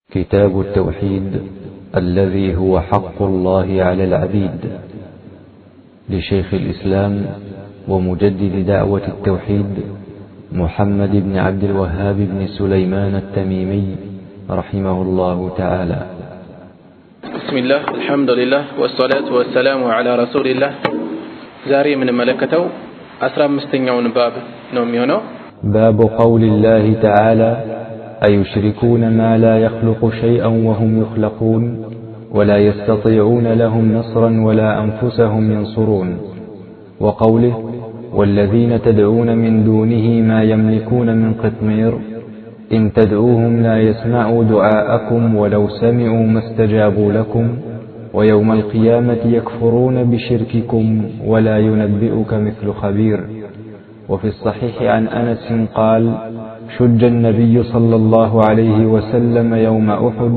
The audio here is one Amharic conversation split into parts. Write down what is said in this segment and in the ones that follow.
كتاب التوحيد الذي هو حق الله على العبيد لشيخ الإسلام ومجدد دعوة التوحيد محمد بن عبد الوهاب بن سليمان التميمي رحمه الله تعالى بسم الله الحمد لله والصلاة والسلام على رسول الله ዛሬ የምንመለከተው አስራ አምስተኛውን ባብ ነው የሚሆነው باب قول الله تعالى أيشركون ما لا يخلق شيئا وهم يخلقون ولا يستطيعون لهم نصرا ولا أنفسهم ينصرون وقوله والذين تدعون من دونه ما يملكون من قطمير إن تدعوهم لا يسمعوا دعاءكم ولو سمعوا ما استجابوا لكم ويوم القيامة يكفرون بشرككم ولا ينبئك مثل خبير وفي الصحيح عن أنس قال شج النبي صلى الله عليه وسلم يوم أحد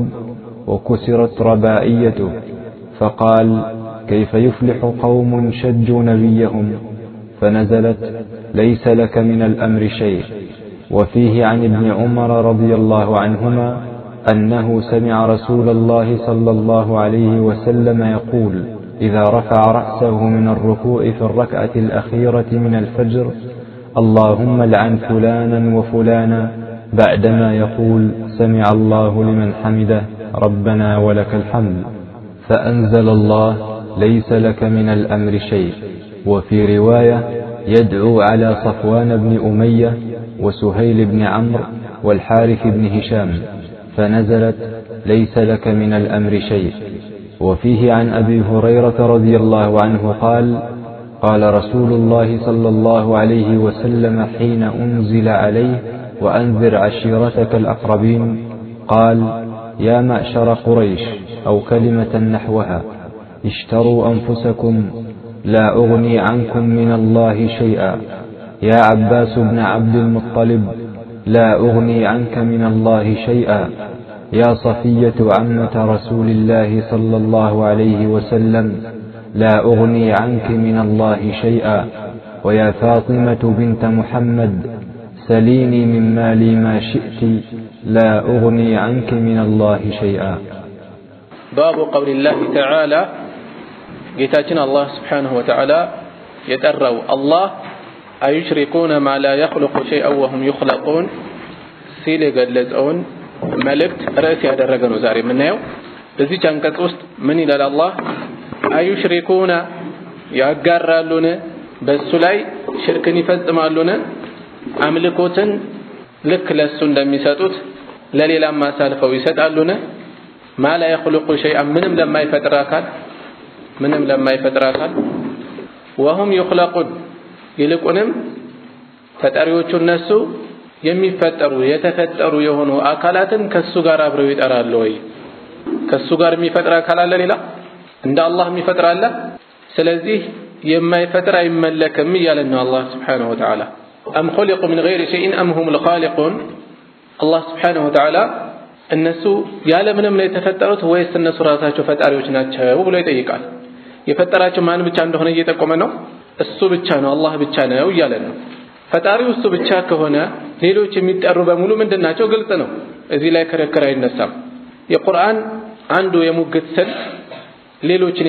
وكسرت ربائيته فقال كيف يفلح قوم شجوا نبيهم فنزلت ليس لك من الأمر شيء وفيه عن ابن عمر رضي الله عنهما أنه سمع رسول الله صلى الله عليه وسلم يقول إذا رفع رأسه من الركوع في الركعة الأخيرة من الفجر اللهم لعن فلانا وفلانا بعدما يقول سمع الله لمن حمده ربنا ولك الحمد فأنزل الله ليس لك من الأمر شيء وفي رواية يدعو على صفوان بن أمية وسهيل بن عمرو والحارث بن هشام فنزلت ليس لك من الأمر شيء وفيه عن أبي هريرة رضي الله عنه قال قال رسول الله صلى الله عليه وسلم حين أنزل عليه وأنذر عشيرتك الأقربين قال يا معشر قريش أو كلمة نحوها اشتروا أنفسكم لا أغني عنكم من الله شيئا يا عباس بن عبد المطلب لا أغني عنك من الله شيئا يا صفية عمة رسول الله صلى الله عليه وسلم لا أغني عنك من الله شيئا ويا فاطمة بنت محمد سليني من مالي ما شئت لا أغني عنك من الله شيئا باب قول الله تعالى ጌታችን አላህ ስብሓንሁ ወተዓላ የጠራው አላህ አዩሽሪኩነ ማ ላ የኽልቁ ሸይአን ወሁም ዩኽለቁን ሲል የገለጸውን መልእክት ርዕስ ያደረገ ነው ዛሬ የምናየው በዚች አንቀጽ ውስጥ ምን ይላል አላህ አዩሽሪኩነ ያጋራሉን በእሱ ላይ ሽርክን ይፈጽማሉን አምልኮትን ልክ ለእሱ እንደሚሰጡት ለሌላም አሳልፈው ይሰጣሉን ማ ላ የኽልቁ ሸይአን ምንም ለማይፈጥር አካል ምንም ለማይፈጥር አካል ወሁም ዩኽለቁን ይልቁንም ፈጣሪዎቹ እነሱ የሚፈጠሩ የተፈጠሩ የሆኑ አካላትን ከሱ ጋር አብረው ይጠራሉ ወይ? ከሱ ጋር የሚፈጥር አካል አለ ሌላ? እንደ አላህ የሚፈጥር አለ? ስለዚህ የማይፈጥር አይመለክም እያለን ነው አላህ ስብሓነሁ ወተዓላ። አም ኹሊቁ ሚን ገይሪ ሸይኢን አም ሁሙል ኻሊቁን አላህ ስብሓነሁ ወተዓላ እነሱ ያለምንም ነው የተፈጠሩት ወይስ እነሱ ራሳቸው ፈጣሪዎች ናቸው ብሎ ይጠይቃል። የፈጠራቸው ማን ብቻ እንደሆነ እየጠቆመ ነው። እሱ ብቻ ነው፣ አላህ ብቻ ነው እያለን ነው። ፈጣሪው እሱ ብቻ ከሆነ ሌሎች የሚጠሩ በሙሉ ምንድን ናቸው? ግልጽ ነው። እዚህ ላይ ክርክር አይነሳም። የቁርአን አንዱ የሙግት ስልት ሌሎችን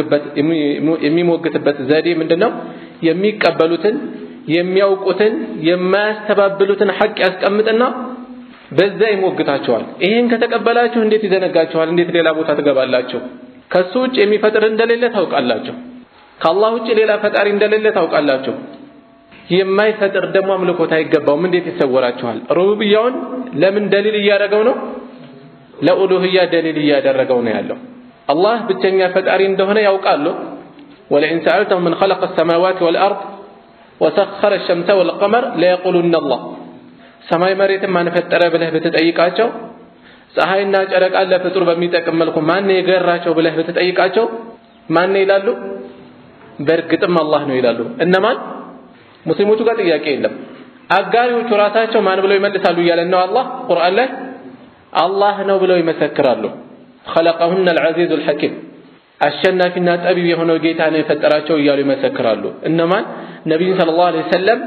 የሚሞግትበት ዘዴ ምንድን ነው? የሚቀበሉትን የሚያውቁትን የማያስተባብሉትን ሐቅ ያስቀምጥና በዛ ይሞግታቸዋል። ይሄን ከተቀበላችሁ እንዴት ይዘነጋችኋል? እንዴት ሌላ ቦታ ትገባላችሁ? ከሱ ውጭ የሚፈጥር እንደሌለ ታውቃላችሁ። ከአላህ ውጭ ሌላ ፈጣሪ እንደሌለ ታውቃላችሁ። የማይፈጥር ደግሞ አምልኮት አይገባውም። እንዴት ይሰወራችኋል? ሩቡብያውን ለምን ደሊል እያደረገው ነው? ለኡሉህያ ደሊል እያደረገው ነው ያለው። አላህ ብቸኛ ፈጣሪ እንደሆነ ያውቃሉ። ወለኢን ሰአልተሁም ምን ኸለቀ ሰማዋት ወልአርድ ወሰኸረ ሸምሰ ወልቀመር ለየቁሉነ አላህ ሰማይ መሬትን ማን ፈጠረ ብለህ ብትጠይቃቸው ፀሐይና ጨረቃን ለፍጡር በሚጠቅም መልኩ ማን የገራቸው ብለህ ብትጠይቃቸው ማን ይላሉ? በእርግጥም አላህ ነው ይላሉ። እነማን? ሙስሊሞቹ ጋር ጥያቄ የለም። አጋሪዎቹ ራሳቸው ማን ብለው ይመልሳሉ እያለን ነው አላህ ቁርአን ላይ አላህ ነው ብለው ይመሰክራሉ። ኸለቀሁነ አልዐዚዙ አልሐኪም አሸናፊና ጠቢብ የሆነው ጌታ ነው የፈጠራቸው እያሉ ይመሰክራሉ። እነማን? ነቢዩን ሰለላሁ ዐለይሂ ወሰለም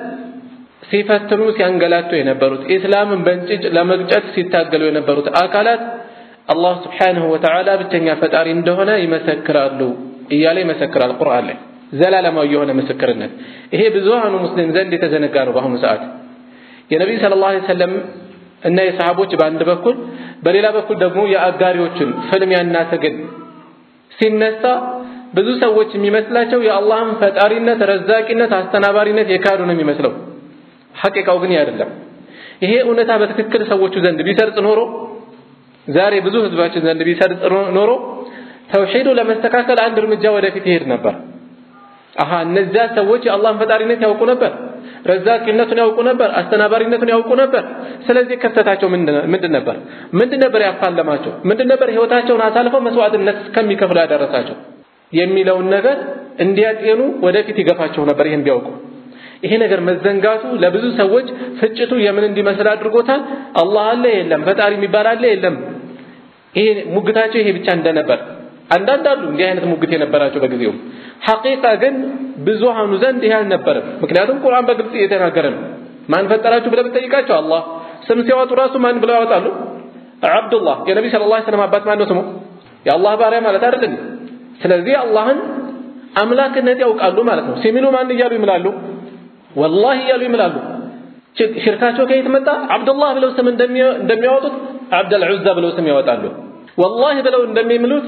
ሲፈትኑ ሲያንገላቱ የነበሩት ኢስላምን በእንጭጭ ለመግጨት ሲታገሉ የነበሩት አካላት አላህ ስብሓንሁ ወተዓላ ብቸኛ ፈጣሪ እንደሆነ ይመሰክራሉ እያለ ይመሰክራል ቁርአን ላይ ዘላለማዊ የሆነ ምስክርነት። ይሄ ብዙሃኑ ሙስሊም ዘንድ የተዘነጋ ነው በአሁኑ ሰዓት። የነቢይ ሰለላሁ ዐለይሂ ወሰለም እና የሰሃቦች በአንድ በኩል፣ በሌላ በኩል ደግሞ የአጋሪዎችን ፍልሚያና ትግል ሲነሳ ብዙ ሰዎች የሚመስላቸው የአላህን ፈጣሪነት፣ ረዛቂነት፣ አስተናባሪነት የካዱ ነው የሚመስለው። ሐቂቃው ግን አይደለም። ይሄ እውነታ በትክክል ሰዎቹ ዘንድ ቢሰርጽ ኖሮ ዛሬ ብዙ ህዝባችን ዘንድ ቢሰርጽ ኖሮ ተውሂዱ ለመስተካከል አንድ እርምጃ ወደፊት ይሄድ ነበር። አሃ እነዚያ ሰዎች የአላህን ፈጣሪነት ያውቁ ነበር፣ ረዛቂነቱን ያውቁ ነበር፣ አስተናባሪነቱን ያውቁ ነበር። ስለዚህ ክፍተታቸው ምንድን ነበር? ምንድን ነበር ያፋለማቸው? ምንድን ነበር ህይወታቸውን አሳልፈው መስዋዕትነት እስከሚከፍሉ ያደረሳቸው የሚለውን ነገር እንዲያጤኑ ወደፊት ይገፋቸው ነበር። ይህን ቢያውቁ ይሄ ነገር መዘንጋቱ ለብዙ ሰዎች ፍጭቱ የምን እንዲመስል አድርጎታል። አላህ አለ የለም፣ ፈጣሪ የሚባል አለ የለም። ይሄ ሙግታቸው ይሄ ብቻ እንደነበር አንዳንድ አሉ እንዲህ አይነት ሙግት የነበራቸው በጊዜው። ሐቂቃ ግን ብዙሃኑ ዘንድ ይሄ አልነበረም። ምክንያቱም ቁርአን በግልጽ እየተናገረ ነው። ማን ፈጠራችሁ ብለህ ብትጠይቃቸው አላህ። ስም ሲያወጡ ራሱ ማን ብለው ያወጣሉ? አብዱላህ። የነቢ ሰለላሁ ዐለይሂ ወሰለም አባት ማን ነው ስሙ? የአላህ ባሪያ ማለት አይደለም። ስለዚህ አላህን አምላክነት ያውቃሉ ማለት ነው። ሲሚሉ ማን እያሉ ይምላሉ? ወላሂ እያሉ ይምላሉ። ሽርካቸው ከየት መጣ? አብዱላህ ብለው ስም እንደሚያወጡት አብደል ዑዛ ብለው ስም ያወጣሉ። ወላሂ ብለው እንደሚምሉት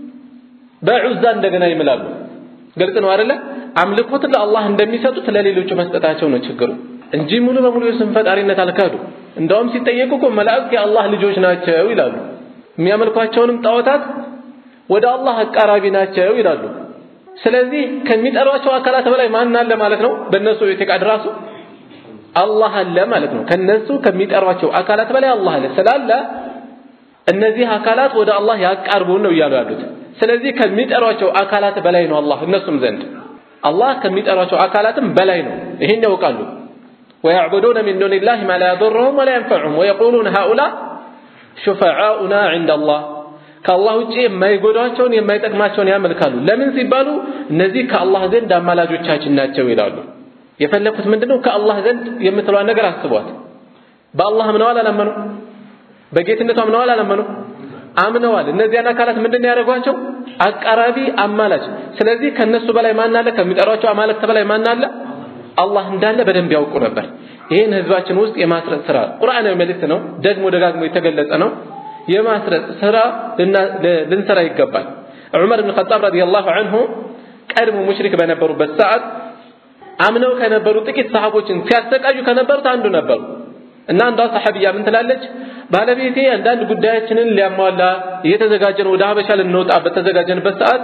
በዑዛ እንደገና ይምላሉ። ግልጽ ነው አይደለ? አምልኮትን ለአላህ እንደሚሰጡት ለሌሎቹ መስጠታቸው ነው ችግሩ እንጂ ሙሉ በሙሉ የስም ፈጣሪነት አልካዱ። እንደውም ሲጠየቁ እኮ መላእክት የአላህ ልጆች ናቸው ይላሉ። የሚያመልኳቸውንም ጣዖታት ወደ አላህ አቃራቢ ናቸው ይላሉ። ስለዚህ ከሚጠሯቸው አካላት በላይ ማን አለ ማለት ነው? በእነሱ ኢዕቲቃድ ራሱ አላህ አለ ማለት ነው። ከነሱ ከሚጠሯቸው አካላት በላይ አላህ አለ ስላለ እነዚህ አካላት ወደ አላህ ያቃርቡን ነው እያሉ ያሉት። ስለዚህ ከሚጠሯቸው አካላት በላይ ነው አላህ እነሱም ዘንድ አላህ ከሚጠሯቸው አካላትም በላይ ነው። ይሄን ያውቃሉ። ወየዕቡዱነ ሚን ዱኒላሂ ማ ላ የዱርሁም ወላ የንፈዑሁም ወየቁሉነ ሃኡላ ሹፈዓኡና ዐንደ አላህ ከአላህ ውጭ የማይጎዳቸውን የማይጠቅማቸውን ያመልካሉ። ለምን ሲባሉ እነዚህ ከአላህ ዘንድ አማላጆቻችን ናቸው ይላሉ። የፈለኩት ምንድነው? ከአላህ ዘንድ የምትለዋን ነገር አስቧት። በአላህ አምነዋል አላመኑ? በጌትነቱ አምነዋል አላመኑ? አምነዋል። እነዚያን አካላት ምንድን ነው ያደረጓቸው? አቃራቢ አማላጅ። ስለዚህ ከነሱ በላይ ማን አለ? ከሚጠሯቸው አማልክት በላይ ማን አለ? አላህ እንዳለ በደንብ ያውቁ ነበር። ይህን ህዝባችን ውስጥ የማስረጽ ስራ ቁርአናዊ መልእክት ነው፣ ደግሞ ደጋግሞ የተገለጸ ነው። የማስረጽ ስራ ልንሰራ ይገባል። ዑመር ብን ኸጣብ ረዲየላሁ ዐንሁ ቀድሞ ሙሽሪክ በነበሩበት ሰዓት አምነው ከነበሩ ጥቂት ሰሃቦችን ሲያሰቃዩ ከነበሩት አንዱ ነበሩ እና አንዷ ሰሐቢያ ምን ትላለች? ባለቤቴ አንዳንድ ጉዳያችንን ሊያሟላ እየተዘጋጀን ወደ ሀበሻ ልንወጣ በተዘጋጀንበት ሰዓት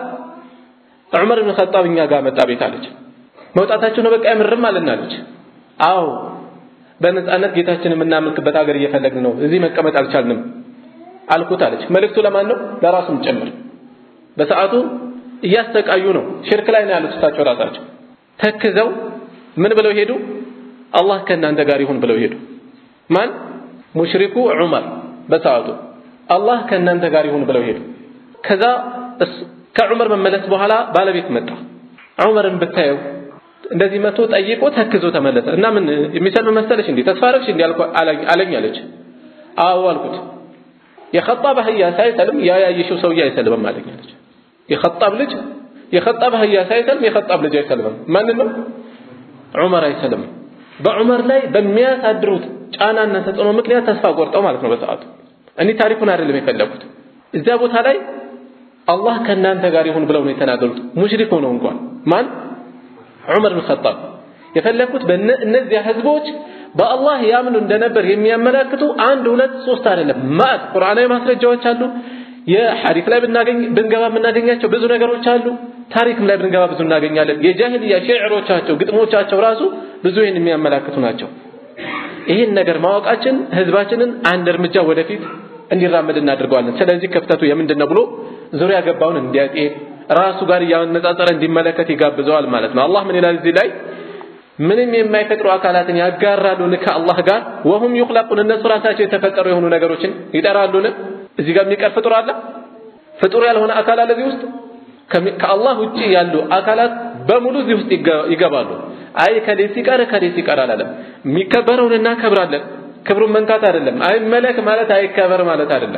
ዑመር ብን ኸጣብ እኛ ጋር መጣ ቤት አለች። መውጣታቸው ነው በቃ የምርም አለናለች። አዎ በነፃነት ጌታችንን የምናመልክበት ሀገር እየፈለግን ነው፣ እዚህ መቀመጥ አልቻልንም አልኩት አለች። መልእክቱ ለማን ነው? ለራሱም ጭምር። በሰዓቱ እያሰቃዩ ነው፣ ሽርክ ላይ ነው ያሉት እሳቸው ራሳቸው። ተክዘው ምን ብለው ሄዱ? አላህ ከእናንተ ጋር ይሁን ብለው ሄዱ። ማን? ሙሽሪኩ ዑመር በሰዓቱ አላህ ከእናንተ ጋር ይሁን ብለው ሄዱ። ከዛ ከዑመር መመለስ በኋላ ባለቤት መጣ። ዑመርን ብታየው እንደዚህ መቶ ጠይቆ ተክዞ ተመለሰ እና ምን የሚሰልም መሰለሽ እንዴ ተስፋ አደረግሽ እንዴ አለኝ አለች። አዎ አልኩት። የኸጣብ አህያ ሳይሰልም ያ ያየሽው ሰውዬ አይሰልምም አለኝ አለች። የኸጣብ ልጅ የኸጣብ አህያ ሳይሰልም የኸጣብ ልጅ አይሰልምም። ማንን ነው? ዑመር አይሰልምም። በዑመር ላይ በሚያሳድሩት ጫናና ተጽዕኖ ምክንያት ተስፋ ቆርጠው ማለት ነው በሰዓቱ። እኔ ታሪኩን አይደለም የፈለኩት። እዚያ ቦታ ላይ አላህ ከእናንተ ጋር ይሁን ብለው ነው የተናገሩት። ሙሽሪክ ሆነው እንኳን ማን ዑመር ብን ኸጣብ የፈለኩት እነዚያ ህዝቦች በአላህ ያምኑ እንደነበር የሚያመላክቱ አንድ ሁለት ሶስት አይደለም ማት ቁርአናዊ ማስረጃዎች አሉ። የሐዲስ ላይ ብናገኝ ብንገባ የምናገኛቸው ብዙ ነገሮች አሉ። ታሪክም ላይ ብንገባ ብዙ እናገኛለን። የጃሂልያ ሸዕሮቻቸው፣ ግጥሞቻቸው ራሱ ብዙ ይህን የሚያመላክቱ ናቸው። ይህን ነገር ማወቃችን ህዝባችንን አንድ እርምጃ ወደፊት እንዲራመድ እናደርገዋለን። ስለዚህ ክፍተቱ የምንድን ነው ብሎ ዙሪያ ገባውን እንዲያጤን ራሱ ጋር እያነጻጸረ እንዲመለከት ይጋብዘዋል ማለት ነው። አላህ ምን ይላል እዚህ ላይ ምንም የማይፈጥሩ አካላትን ያጋራሉን ከአላህ ጋር ወሁም ይኽለቁን እነሱ ራሳቸው የተፈጠሩ የሆኑ ነገሮችን ይጠራሉን። እዚህ ጋር የሚቀር ፍጡር አለ? ፍጡር ያልሆነ አካል አለ እዚህ ውስጥ? ከአላህ ውጪ ያሉ አካላት በሙሉ እዚህ ውስጥ ይገባሉ። አይ ከሌ ሲቀር ከሌ ሲቀር አላለም። የሚከበረውን እናከብራለን። ክብሩን መንካት አይደለም። አይመለክ ማለት አይከበር ማለት አይደለም።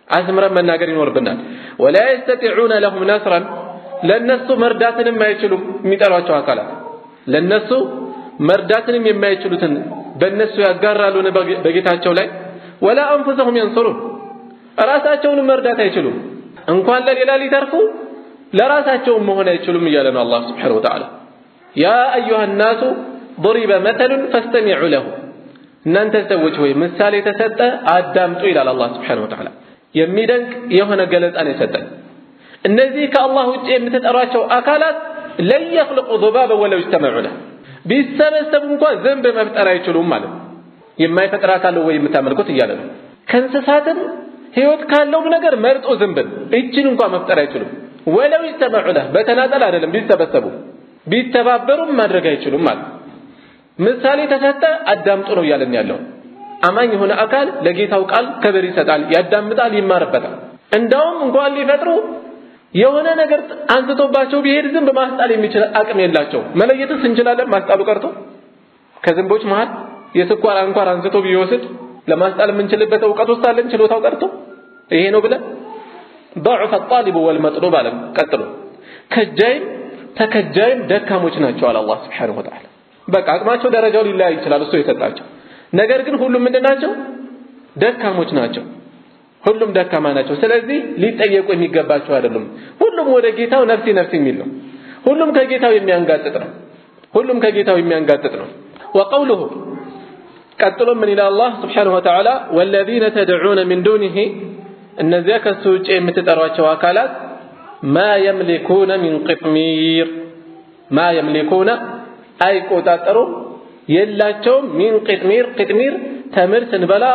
አስምረን መናገር ይኖርብናል። ወላ የስተጢዑነ ለሁም ነስረን ለነሱ መርዳትንም አይችሉም። የሚጠሯቸው አካላት ለነሱ መርዳትንም የማይችሉትን በእነሱ ያጋራሉን በጌታቸው ላይ ወላ አንፉሰሁም የንሱሩን ራሳቸውንም መርዳት አይችሉም። እንኳን ለሌላ ሊተርፉ ለራሳቸውም መሆን አይችሉም እያለ ነው አላህ ስብሓነሁ ወተዓላ። ያ አዩሃ ናሱ ضሪበ መተሉን ፈስተሚዑ ለሁ እናንተ ሰዎች ወይ ምሳሌ ተሰጠ አዳምጡ ይላል አላህ ስብሓነሁ ወተዓላ። የሚደንቅ የሆነ ገለጻን የሰጠን እነዚህ ከአላህ ውጭ የምትጠሯቸው አካላት ለን የኽልቁ ዙባበ ወለው ይጅተመዑ ለህ ቢሰበሰቡ እንኳን ዝንብ መፍጠር አይችሉም ማለት ነው። የማይፈጥር አካል ወይ የምታመልኩት እያለ ነው። ከእንስሳትም ህይወት ካለውም ነገር መርጦ ዝንብን እችን እንኳን መፍጠር አይችሉም። ወለው ይጅተመዑ ለህ በተናጠል አይደለም ቢሰበሰቡ ቢተባበሩም ማድረግ አይችሉም ማለት ምሳሌ ተሰጠ አዳምጡ ነው እያለን ያለው። አማኝ የሆነ አካል ለጌታው ቃል ክብር ይሰጣል፣ ያዳምጣል፣ ይማርበታል። እንዳውም እንኳን ሊፈጥሩ የሆነ ነገር አንስቶባቸው ቢሄድ ዝንብ ማስጣል የሚችል አቅም የላቸው። መለየትስ እንችላለን? ማስጣሉ ቀርቶ ከዝንቦች መሃል የስኳር አንኳር አንስቶ ቢወስድ ለማስጣል የምንችልበት እውቀት ውስጥ አለን? ችሎታው ቀርቶ ይሄ ነው ብለን ضعف الطالب والمطلوب አለ። ቀጥሎ ከጃይም ተከጃይም ደካሞች ናቸው አለ አላህ Subhanahu Wa Ta'ala። በቃ አቅማቸው ደረጃው ሊለያይ ይችላል እሱ የሰጣቸው ነገር ግን ሁሉም ምንድን ናቸው? ደካሞች ናቸው። ሁሉም ደካማ ናቸው። ስለዚህ ሊጠየቁ የሚገባቸው አይደሉም። ሁሉም ወደ ጌታው ነፍሲ ነፍሲ የሚል ነው። ሁሉም ከጌታው የሚያንጋጥጥ ነው። ሁሉም ከጌታው የሚያንጋጥጥ ነው። ወቀውሉሁ ቀጥሎ ምን ይላል አላህ ስብሓነሁ ወተዓላ ወለዚነ ተድዑነ ሚን ዱኒሂ እነዚያ ከሱ ውጭ የምትጠሯቸው አካላት ማ የምሊኩነ ሚን ቅጥሚር ማ የምሊኩነ አይቆጣጠሩም የላቸውም ሚን ቅጥሚር ቅጥሚር ተምር ስንበላ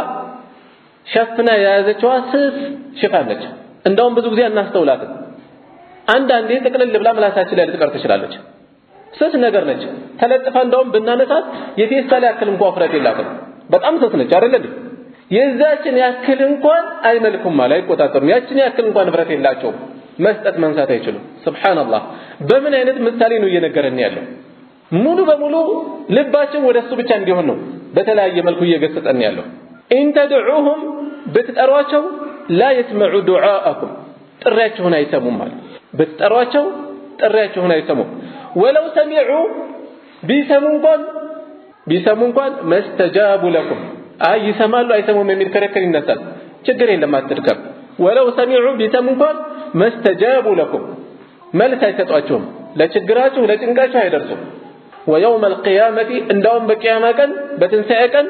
ሸፍና የያዘችዋ ስስ ሽፋን ነች። እንደውም ብዙ ጊዜ አናስተውላትም። አንዳንዴ ጥቅልል ብላ ምላሳችን ላይ ልትቀር ትችላለች። ስስ ነገር ነች። ተለጥፋ እንደውም ብናነሳት የፌስታል ያክል እንኳን ውፍረት የላትም። በጣም ስስ ነች አይደል እንዴ? የዛችን ያክል እንኳን አይመልኩም ማለት አይቆጣጠሩም። ያችን ያክል እንኳን ንብረት የላቸውም። መስጠት መንሳት አይችሉም። ሱብሃንአላህ በምን አይነት ምሳሌ ነው እየነገረን ያለው? ሙሉ በሙሉ ልባችን ወደ እሱ ብቻ እንዲሆን ነው በተለያየ መልኩ እየገሰጸን ያለው። ኢንተድዑሁም ብትጠሯቸው ላ የስመዑ ዱዓአኩም ጥሪያችሁን አይሰሙም ማለት ብትጠሯቸው ጥሪያችሁን አይሰሙም። ወለው ሰሚዑ ቢሰሙ እንኳን ቢሰሙ እንኳን መስተጃቡ ለኩም አይ ይሰማሉ አይሰሙም የሚል ክርክር ይነሳል። ችግር የለም አትድከም። ወለው ሰሚዑ ቢሰሙ እንኳን መስተጃቡ ለኩም መልስ አይሰጧችሁም። ለችግራችሁ ለጭንቃችሁ አይደርሱም። ወየውም አልቅያመቲ እንዳውም በቅያማ ቀን በትንሣኤ ቀን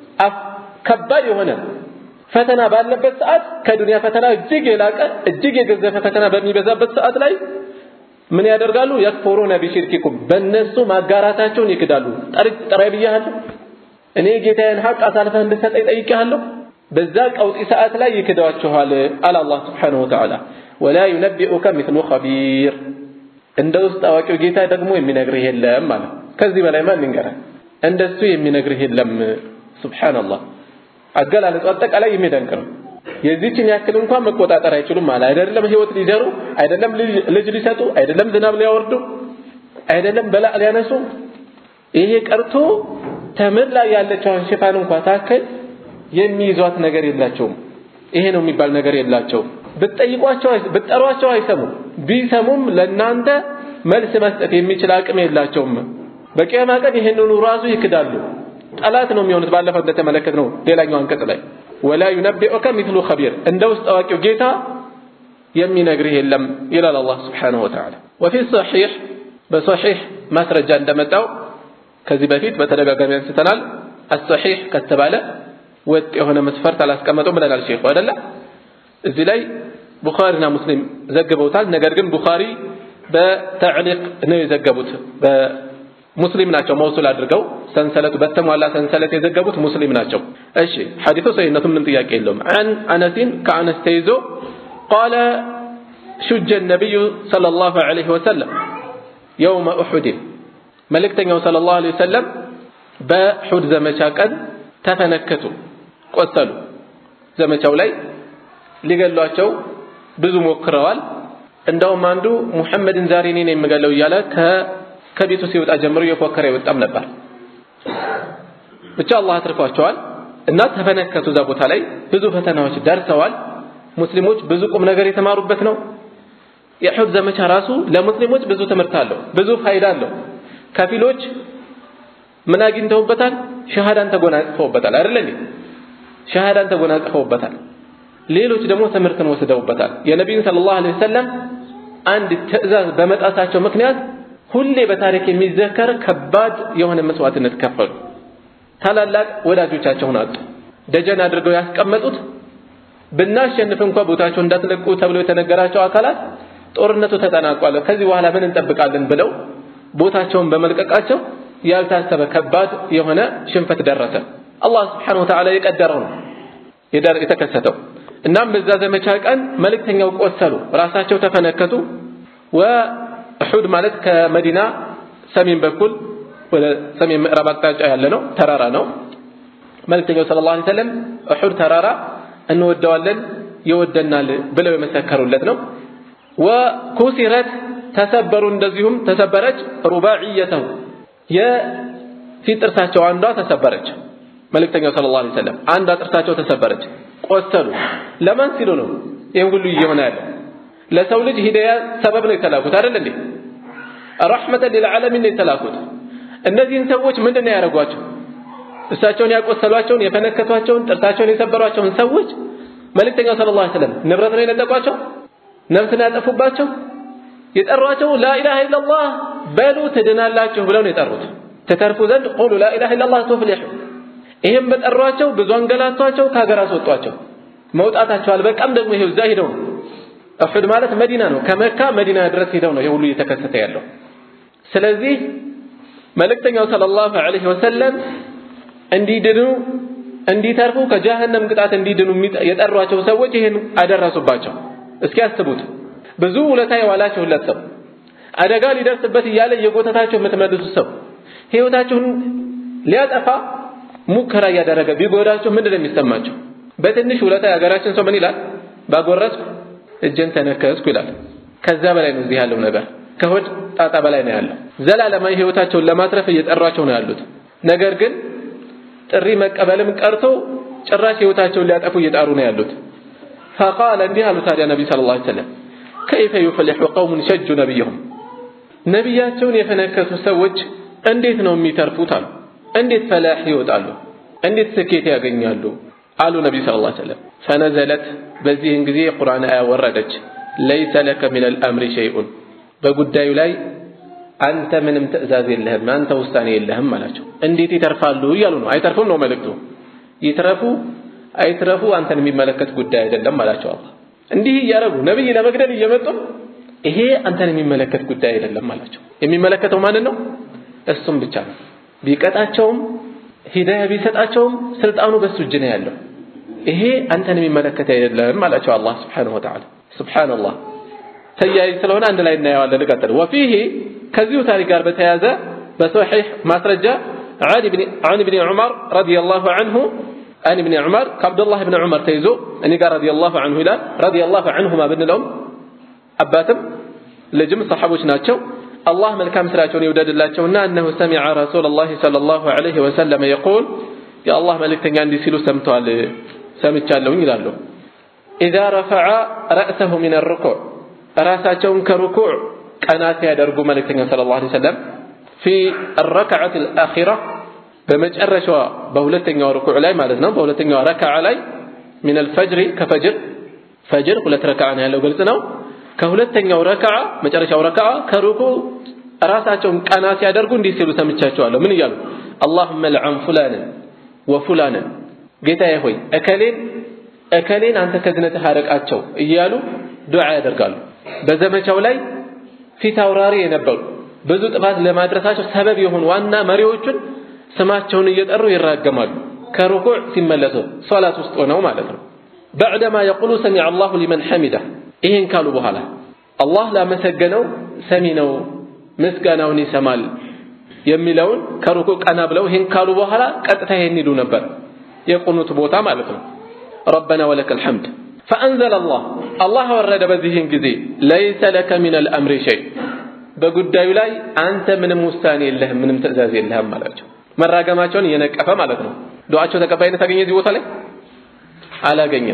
ከባድ የሆነ ፈተና ባለበት ሰዓት ከዱንያ ፈተና እጅግ የላቀ እጅግ የገዘፈ ፈተና በሚበዛበት ሰዓት ላይ ምን ያደርጋሉ? የክፉሩነ ቢሽርኪኩም በእነሱ ማጋራታቸውን ይክዳሉ። ጥሬ ብያለሁ፣ እኔ ጌታዬን ሀቅ አሳልፈህ እንድሰጠኝ ጠይቄሃለሁ። በዛ ቀውጢ ሰዓት ላይ ይክዳችኋል አለ አላህ ስብሓነሁ ወተዓላ። ወላ ዩነቢኡከ ሚስሉ ኸቢር እንደ ውስጥ አዋቂው ጌታ ደግሞ የሚነግርህ የለም ማለት ከዚህ በላይ ማን ይንገራል? እንደሱ የሚነግርህ የለም። ሱብሓነላህ አገላለጹ አጠቃላይ የሚደንቅ ነው። የዚችን ያክል እንኳን መቆጣጠር አይችሉም ማለት አይደለም። ህይወት ሊዘሩ አይደለም፣ ልጅ ሊሰጡ አይደለም፣ ዝናብ ሊያወርዱ አይደለም፣ በላዕ ሊያነሱ ይሄ ቀርቶ ተምር ላይ ያለችውን ሽፋን እንኳን ታክል የሚይዟት ነገር የላቸውም። ይሄ ነው የሚባል ነገር የላቸውም። ብትጠይቋቸው ብትጠሯቸው አይሰሙም። ቢሰሙም ለእናንተ መልስ መስጠት የሚችል አቅም የላቸውም። በቂያማ ቀን ይህንኑ ራሱ ይክዳሉ። ጠላት ነው የሚሆኑት። ባለፈው እንደተመለከትነው ሌላኛው አንቀጽ ላይ ወላ ዩነቢኡከ ሚስሉ ኸቢር እንደ ውስጥ አዋቂው ጌታ የሚነግርህ የለም ይላል አላህ ስብሓነሁ ወተዓላ። ወፊ ሰሒሕ በሰሒሕ ማስረጃ እንደመጣው ከዚህ በፊት በተደጋጋሚ አንስተናል። አሰሒሕ ከተባለ ወጥ የሆነ መስፈርት አላስቀመጠውም ብለናል ሼኹ አይደለ? እዚህ ላይ ቡኻሪና ሙስሊም ዘግበውታል። ነገር ግን ቡኻሪ በተዕሊቅ ነው የዘገቡት። ሙስሊም ናቸው መውሱል አድርገው ሰንሰለቱ በተሟላ ሰንሰለት የዘገቡት ሙስሊም ናቸው። እሺ ሐዲሱ ሰሂነቱ ምንም ጥያቄ የለውም። አን አነሲን ከአነስ ተይዞ ቃለ ሹጀ ነቢዩ ሰለላሁ ዐለይሂ ወሰለም የውመ ኡሑድን መልእክተኛው ሰለላሁ ዐለይሂ ወሰለም በሑድ ዘመቻ ቀን ተፈነከቱ፣ ቆሰሉ። ዘመቻው ላይ ሊገሏቸው ብዙ ሞክረዋል። እንደውም አንዱ ሙሐመድን ዛሬ እኔ ነኝ የምገለው እያለ ከቤቱ ሲወጣ ጀምሮ እየፎከረ ይወጣም ነበር። ብቻ አላህ አትርፏቸዋል እና ተፈነከቱ። እዛ ቦታ ላይ ብዙ ፈተናዎች ደርሰዋል። ሙስሊሞች ብዙ ቁም ነገር የተማሩበት ነው። የኡሑድ ዘመቻ ራሱ ለሙስሊሞች ብዙ ትምህርት አለው፣ ብዙ ፋይዳ አለው። ከፊሎች ምን አግኝተውበታል? ሸሃዳን ተጎናጽፈውበታል አይደል እንዴ? ሸሃዳን ተጎናጽፈውበታል። ሌሎች ደግሞ ትምህርትን ወስደውበታል። የነቢዩን ሰለላሁ ዐለይሂ ወሰለም አንድ ትዕዛዝ በመጣሳቸው ምክንያት ሁሌ በታሪክ የሚዘከር ከባድ የሆነ መስዋዕትነት ከፈሉ። ታላላቅ ወዳጆቻቸውን አጡ። ደጀን አድርገው ያስቀመጡት ብናሸንፍ እንኳ ቦታቸው እንዳትለቁ ተብሎ የተነገራቸው አካላት ጦርነቱ ተጠናቋል፣ ከዚህ በኋላ ምን እንጠብቃለን ብለው ቦታቸውን በመልቀቃቸው ያልታሰበ ከባድ የሆነ ሽንፈት ደረሰ። አላህ ስብሓነሁ ወተዓላ የቀደረው ነው የተከሰተው። እናም በዛ ዘመቻ ቀን መልእክተኛው ቆሰሉ፣ ራሳቸው ተፈነከቱ። ወኡሑድ ማለት ከመዲና ሰሜን በኩል ወደ ሰሜን ምዕራብ አቅጣጫ ያለ ነው፣ ተራራ ነው። መልእክተኛው ሰለላሁ ዐለይሂ ወሰለም ኡሑድ ተራራ እንወደዋለን ይወደናል ብለው የመሰከሩለት ነው። ወኩሲረት ተሰበሩ፣ እንደዚሁም ተሰበረች። ሩባዕየተሁ የፊት ጥርሳቸው አንዷ ተሰበረች። መልእክተኛው ሰለላሁ ዐለይሂ ወሰለም አንዷ ጥርሳቸው ተሰበረች፣ ቆሰሉ። ለማን ሲሉ ነው ይህን ሁሉ እየሆነ ያለው? ለሰው ልጅ ሂዳያ ሰበብ ነው የተላኩት አይደል እንዴ? ረሕመተን ሊልዓለሚን ነው የተላኩት። እነዚህን ሰዎች ምንድን ነው ያደረጓቸው? እሳቸውን ያቆሰሏቸውን፣ የፈነከቷቸውን፣ ጥርሳቸውን የሰበሯቸውን ሰዎች መልእክተኛው ሰለላሁ ዐለይሂ ወሰለም ንብረት ነው የነጠቋቸው? ነፍስን ያጠፉባቸው? የጠሯቸው ላኢላሃ ኢለላህ በሉ ትድናላችሁ ብለው ነው የጠሩት። ተተርፉ ዘንድ ቁሉ ላኢላሃ ኢለላህ ቱፍሊሑ። ይህም በጠሯቸው ብዙ አንገላቷቸው፣ ከሀገር አስወጧቸው። መውጣታቸው አልበቃም፣ ደግሞ ይሄው እዛ ሂደው ነው ኡሑድ ማለት መዲና ነው። ከመካ መዲና ድረስ ሂደው ነው ይሄ ሁሉ እየተከሰተ ያለው። ስለዚህ መልእክተኛው ሰለላሁ ዐለይሂ ወሰለም እንዲድኑ እንዲተርፉ ከጀሃነም ቅጣት እንዲድኑ የጠሯቸው ሰዎች ይህን አደረሱባቸው። እስኪ ያስቡት። ብዙ ውለታ የዋላችሁለት ሰው አደጋ ሊደርስበት እያለ እየጎተታችሁ የምትመልሱት ሰው ህይወታችሁን ሊያጠፋ ሙከራ እያደረገ ቢጎዳችሁ ምንድን ነው የሚሰማቸው? በትንሽ ውለታ የሀገራችን ሰው ምን ይላል? ባጎረስኩ እጄን ተነከስኩ ይላል። ከዛ በላይ ነው እዚህ ያለው ነገር፣ ከሆድ ጣጣ በላይ ነው ያለው። ዘላለማዊ ህይወታቸውን ለማትረፍ እየጠሯቸው ነው ያሉት። ነገር ግን ጥሪ መቀበልም ቀርቶ ጭራሽ ህይወታቸውን ሊያጠፉ እየጣሩ ነው ያሉት። ፈቃለ እንዲህ አሉ ታዲያ ነቢ ሰለላሁ ዐለይሂ ወሰለም ከይፈ ዩፍሊሑ ቀውሙን ሸጁ ነቢይሁም ነቢያቸውን የፈነከቱ ሰዎች እንዴት ነው የሚተርፉት አሉ። እንዴት ፈላህ ይወጣሉ? እንዴት ስኬት ያገኛሉ? አሉ ነቢዩ ሰለላሁ ዐለይሂ ወሰለም። ፈነዘለት በዚህን ጊዜ የቁርአን አያ ወረደች። ለይሰ ለከ ሚነል አምሪ ሸይኡን በጉዳዩ ላይ አንተ ምንም ትዕዛዝ የለህም፣ አንተ ውሳኔ የለህም አላቸው። እንዴት ይተርፋሉ እያሉ ነው። አይተርፉም ነው መልእክቱ። ይትረፉ አይትረፉ አንተን የሚመለከት ጉዳይ አይደለም አላቸው አላህ። እንዲህ እያደረጉ ነብይ ለመግደል እየመጡ ይሄ አንተን የሚመለከት ጉዳይ አይደለም አላቸው። የሚመለከተው ማንን ነው? እሱም ብቻ ነው። ቢቀጣቸውም ሂዳያ ቢሰጣቸውም ስልጣኑ በሱ እጅ ነው ያለው። ይሄ አንተን የሚመለከት አይደለም አላቸው አላህ ሱብሓነሁ ወተዓላ። ሱብሓነላህ ተያያዥ ስለሆነ አንድ ላይ እናየዋለን። ልቀጥል። ወፊህ ከዚሁ ታሪክ ጋር በተያያዘ በሶሒሕ ማስረጃ عن ابن عمر رضي الله عنه عن ابن عمر كعبد الله بن عمر تيزو أني قال رضي الله عنه إلى رضي الله عنهما بن الأم أباتم لجم صحابوش ناتشو الله ملكام سراتون يودد الله أنه سمع رسول الله صلى الله عليه وسلم يقول يا الله ملك تنجان دي سيلو سمتوال سمتشالون يلالو إذا رفع رأسه من الركوع رأساتهم كركوع قناة يدرقو ملك تنجان صلى الله عليه وسلم في الركعة الأخيرة በመጨረሻዋ በሁለተኛው ርኩዕ ላይ ማለት ነው። በሁለተኛው ረካዓ ላይ ሚን አልፈጅሪ ከፈጅር ፈጅር ሁለት ረካዓ ነው ያለው ግልጽ ነው። ከሁለተኛው ረካዓ መጨረሻው ረካዓ ከሩኩዕ ራሳቸውን ቀና ሲያደርጉ እንዲህ ሲሉ ሰምቻቸዋለሁ። ምን እያሉ አላሁመ ልዐን ፉላንን ወፉላንን፣ ጌታዬ ሆይ እከሌን እከሌን አንተ ከዝነትህ አርቃቸው እያሉ ዱዓ ያደርጋሉ። በዘመቻው ላይ ፊት አውራሪ የነበሩ ብዙ ጥፋት ለማድረሳቸው ሰበብ የሆኑ ዋና መሪዎቹን ስማቸውን እየጠሩ ይራገማሉ። ከሩኩዕ ሲመለሱ ሶላት ውስጥ ሆነው ማለት ነው። በዕደማ የቁሉ ሰሚዐ አላሁ ሊመን ሐሚዳ ይህን ካሉ በኋላ አላህ ላመሰገነው ሰሚ ነው፣ ምስጋናውን ይሰማል የሚለውን ከሩኩዕ ቀና ብለው ይህን ካሉ በኋላ ቀጥታ ይሄን ይሉ ነበር። የቁኑት ቦታ ማለት ነው። ረበና ወለከል ሐምድ ፈአንዘለ አላህ አላህ ወረደ በዚህን ጊዜ ለይሰ ለከ ሚነል አምሪ ሸይ በጉዳዩ ላይ አንተ ምንም ውሳኔ የለህም፣ ምንም ትዕዛዝ የለህም አላቸው። መራገማቸውን እየነቀፈ ማለት ነው። ዱዓቸው ተቀባይነት አገኘ እዚህ ቦታ ላይ አላገኘም።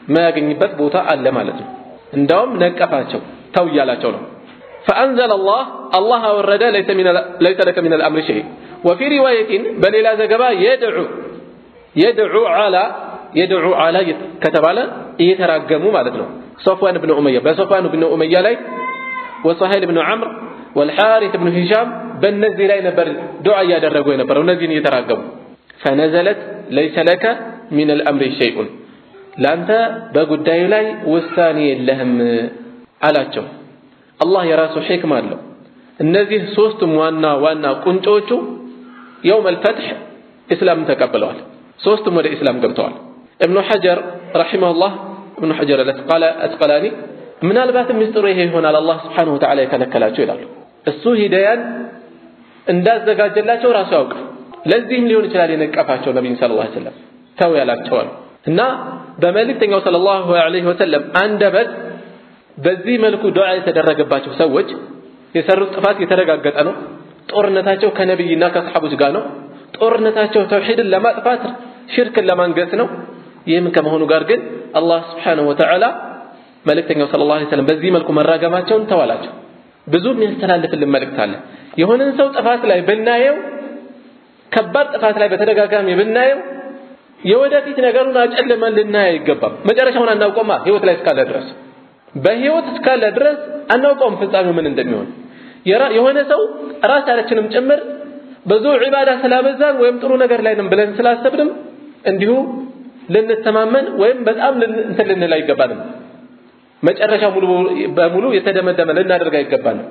የማያገኝበት ቦታ አለ ማለት ነው። እንዳውም ነቀፋቸው፣ ተው እያላቸው ነው። فأنزل الله الله أورد ليس من ليس لك من الأمر شيء وفي رواية بل إلى زجبا يدعو يدعو على يدعو على كتب على يتراجموا مالتنا صفوان بن أمية بصفوان بن أمية لي وصهيل بن عمرو والحارث بن هشام በእነዚህ ላይ ነበር ዱዓ እያደረጉ የነበረው እነዚህን እየተራገሙ ፈነዘለት ለይሰ ለከ ሚን አልአምሪ ሸይኡን ለአንተ በጉዳዩ ላይ ውሳኔ የለህም አላቸው አላህ የራሱ ሕክማ አለው እነዚህ ሶስቱም ዋና ዋና ቁንጮቹ የውም አልፈትሕ እስላምን ተቀብለዋል ሶስቱም ወደ እስላም ገብተዋል እብኑ ሐጀር ረሒመሁላህ እብኑ ሐጀር አልአስቀላኒ ምናልባትም ምስጢሩ ይሄ ይሆናል አላህ ስብሓነሁ ወተዓላ የከለከላቸው ይላሉ እሱ ሂዳያን እንዳዘጋጀላቸው ራሱ ያውቃል። ለዚህም ሊሆን ይችላል የነቀፋቸው ነቢይን ሰለላሁ ዐለይሂ ወሰለም ተው ያላቸዋል እና በመልእክተኛው ሰለላሁ ዐለይሂ ወሰለም አንደበት በዚህ መልኩ ዱዓ የተደረገባቸው ሰዎች የሰሩት ጥፋት የተረጋገጠ ነው። ጦርነታቸው ከነቢይና ከሰሐቦች ጋር ነው። ጦርነታቸው ተውሂድን ለማጥፋት ሽርክን ለማንገስ ነው። ይህም ከመሆኑ ጋር ግን አላህ ስብሓነሁ ወተዓላ መልእክተኛው ሰለላሁ ዐለይሂ ወሰለም በዚህ መልኩ መራገማቸውን ተዋላቸው። ብዙ የሚያስተላልፍልን መልእክት አለ። የሆነን ሰው ጥፋት ላይ ብናየው ከባድ ጥፋት ላይ በተደጋጋሚ ብናየው የወደፊት ነገሩን አጨልመን ልናይ አይገባም። መጨረሻውን አናውቀውማ ህይወት ላይ እስካለ ድረስ በህይወት እስካለ ድረስ አናውቀውም ፍጻሜው ምን እንደሚሆን። የሆነ ሰው ራሳችንም ጭምር ብዙ ዒባዳ ስላበዛን ወይም ጥሩ ነገር ላይ ነን ብለን ስላሰብንም እንዲሁ ልንተማመን ወይም በጣም እንትን ልንል አይገባንም። መጨረሻ ሙሉ በሙሉ የተደመደመ ልናደርግ አይገባንም።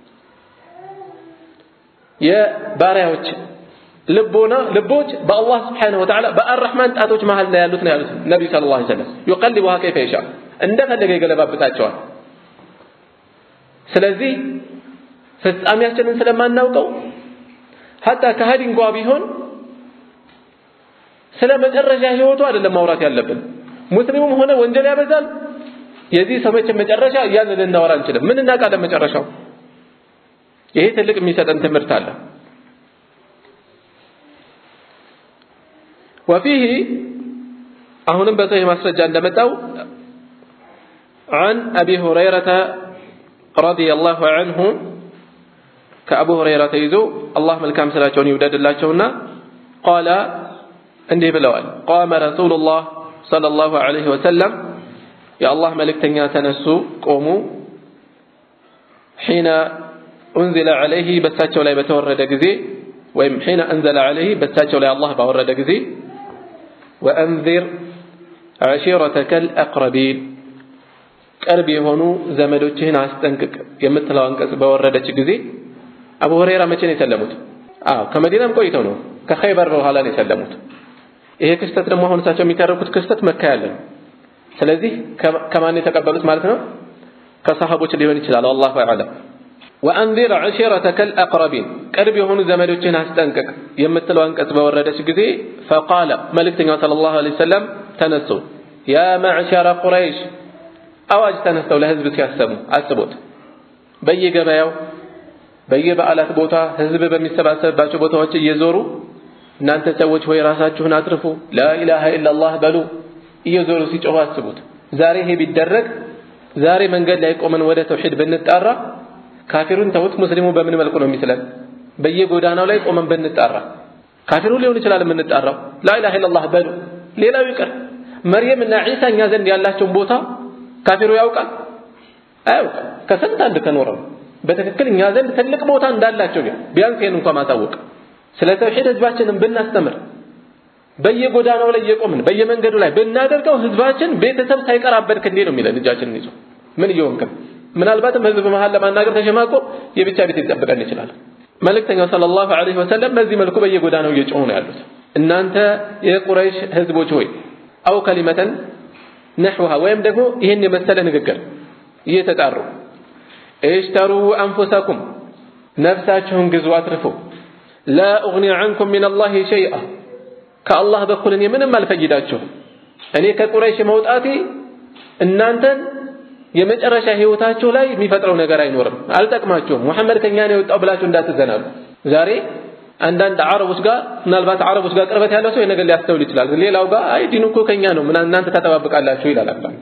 የባሪያዎች ልቦና ልቦች በአላህ ስብሓነሁ ወተዓላ በአርረሕማን ጣቶች መሃል ላይ ያሉት ነው ያሉት ነቢዩ ሰለላሁ ዐለይሂ ወሰለም ዩቀልቡሃ ከይፈ የሻ እንደፈለገ ይገለባብጣቸዋል። ስለዚህ ፍጻሜያችንን ስለማናውቀው ሀታ ከሃዲ እንኳ ቢሆን ስለ መጨረሻ ህይወቱ አይደለም ማውራት ያለብን። ሙስሊሙም ሆነ ወንጀል ያበዛል የዚህ ሰው መቼም መጨረሻ እያልን ልናወራ አንችልም። ምን እናውቃለን መጨረሻው? ይሄ ትልቅ የሚሰጠን ትምህርት አለ። ወፊህ አሁንም በሰሂህ ማስረጃ እንደመጣው عن أبي هريرة رضي الله عنه كأبو هريرة يزو الله ملكام سلاቸውን ይውደድላቸውና قال እንዲህ ብለዋል قام رسول الله صلى الله عليه وسلم የአላህ መልእክተኛ ተነሱ ቆሙ ሒነ ኡንዚለ ዐለይህ በሳቸው ላይ በተወረደ ጊዜ ወይም ሒነ አንዘለ ዐለይህ በሳቸው ላይ አላህ ባወረደ ጊዜ ወአንዚር ዐሺረተከል አቅረቢን ቅርብ የሆኑ ዘመዶችህን አስጠንቅቅ የምትለው አንቀጽ በወረደች ጊዜ አቡ ሁረይራ መቼ ነው የሰለሙት? አዎ ከመዲናም ቆይተው ነው ከኸይበር በኋላ ነው የሰለሙት። ይሄ ክስተት ደግሞ አሁን እሳቸው የሚተረኩት ክስተት መካ ያለ ነው። ስለዚህ ከማን የተቀበሉት ማለት ነው? ከሰሃቦች ሊሆን ይችላል። አላሁ አዕለም። ወአንዚር ዐሺረተከል አቅረቢን ቅርብ የሆኑ ዘመዶችህን አስጠንቅቅ የምትለው አንቀጽ በወረደች ጊዜ ፈቃለ መልእክተኛው ሰለላሁ ዐለይሂ ወሰለም ተነሱ ያ መዕሸረ ቁረይሽ አዋጅ ተነስተው ለህዝብ ሲያሰሙ አስቦት በየገበያው በየበዓላት ቦታ ህዝብ በሚሰባሰብባቸው ቦታዎች እየዞሩ እናንተ ሰዎች ሆይ ራሳችሁን አትርፉ ላኢላሃ ኢላላህ በሉ እየዞሩ ሲጮሁ አስቡት። ዛሬ ይሄ ቢደረግ ዛሬ መንገድ ላይ ቆመን ወደ ተውሂድ ብንጣራ ካፊሩን ተውት፣ ሙስሊሙ በምን መልኩ ነው የሚስለን? በየጎዳናው ላይ ቆመን ብንጣራ ካፊሩ ሊሆን ይችላል የምንጣራው ላኢላሃ ኢላላህ በሉ። ሌላው ይቅር መርየም እና ዒሳ እኛ ዘንድ ያላቸውን ቦታ ካፊሩ ያውቃል አያውቅም? ከስንት አንድ ከኖረው በትክክል እኛ ዘንድ ትልቅ ቦታ እንዳላቸው ቢያንስ ይሄን እንኳን ማሳወቅ ስለ ተውሂድ ህዝባችንን ብናስተምር በየጎዳናው ላይ እየቆምን በየመንገዱ ላይ ብናደርገው ህዝባችን ቤተሰብ ሳይቀራበድክ እንዴ ነው የሚለን እጃችንን ይዞ ምን እየሆንክም ምናልባትም ህዝብ መሀል ለማናገር ተሸማቆ የብቻ ቤት ሊጠብቀን ይችላል መልእክተኛው ሰለላሁ ዐለይሂ ወሰለም በዚህ መልኩ በየጎዳናው እየጮሁ ነው ያሉት እናንተ የቁረይሽ ህዝቦች ሆይ አው ከሊመተን ነሕውሃ ወይም ደግሞ ይህን የመሰለ ንግግር እየተጣሩ እሽተሩ አንፉሰኩም ነፍሳችሁን ግዙ አትርፉ ላ ኡግኒ ዐንኩም ሚን አላህ ሸይአ ከአላህ በኩል እኔ ምንም አልፈይዳችሁም እኔ ከቁረይሽ መውጣቴ እናንተን የመጨረሻ ህይወታችሁ ላይ የሚፈጥረው ነገር አይኖርም አልጠቅማችሁም ሙሐመድ ከኛ ነው የወጣው ብላችሁ እንዳትዘናሉ ዛሬ አንዳንድ አረቦች ጋር ምናልባት አረቦች ጋር ቅርበት ያለው ሰው የነገር ሊያስተውል ይችላል። ሌላው ጋር አይ ዲኑ እኮ ከኛ ነው ምን እናንተ ተጠባብቃላችሁ ይላል አንዳንዱ።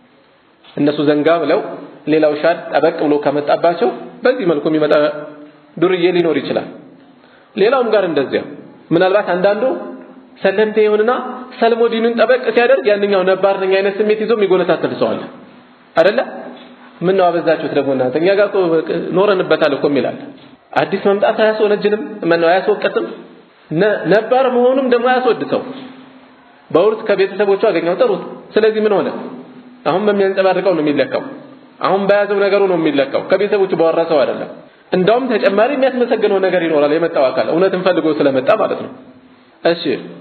እነሱ ዘንጋ ብለው ሌላው ሻድ ጠበቅ ብሎ ከመጣባቸው በዚህ መልኩ የሚመጣ ዱርዬ ሊኖር ይችላል። ሌላውም ጋር እንደዚያ ምናልባት አንዳንዱ ሰለምቴ ይሁንና ሰልሞ ዲኑን ጠበቅ ሲያደርግ ያንኛው ነባር ነኝ አይነት ስሜት ይዞ የሚጎነታተል ሰው አለ አይደለ? ምን ነው አበዛችሁት ደግሞ እናንተ እኛ ጋር እኮ ኖረንበታል እኮ የሚላል አዲስ መምጣት አያስወነጅንም ምን ነው አያስወቀስም ነባር መሆኑም ደግሞ አያስወድሰው በውርስ ከቤተሰቦቹ አገኘው ጥሩት ስለዚህ ምን ሆነ አሁን በሚያንጸባርቀው ነው የሚለካው አሁን በያዘው ነገሩ ነው የሚለካው ከቤተሰቦቹ በወረሰው አይደለም እንዳውም ተጨማሪ የሚያስመሰግነው ነገር ይኖራል የመጣው አካል እውነትን ፈልጎ ስለመጣ ማለት ነው እሺ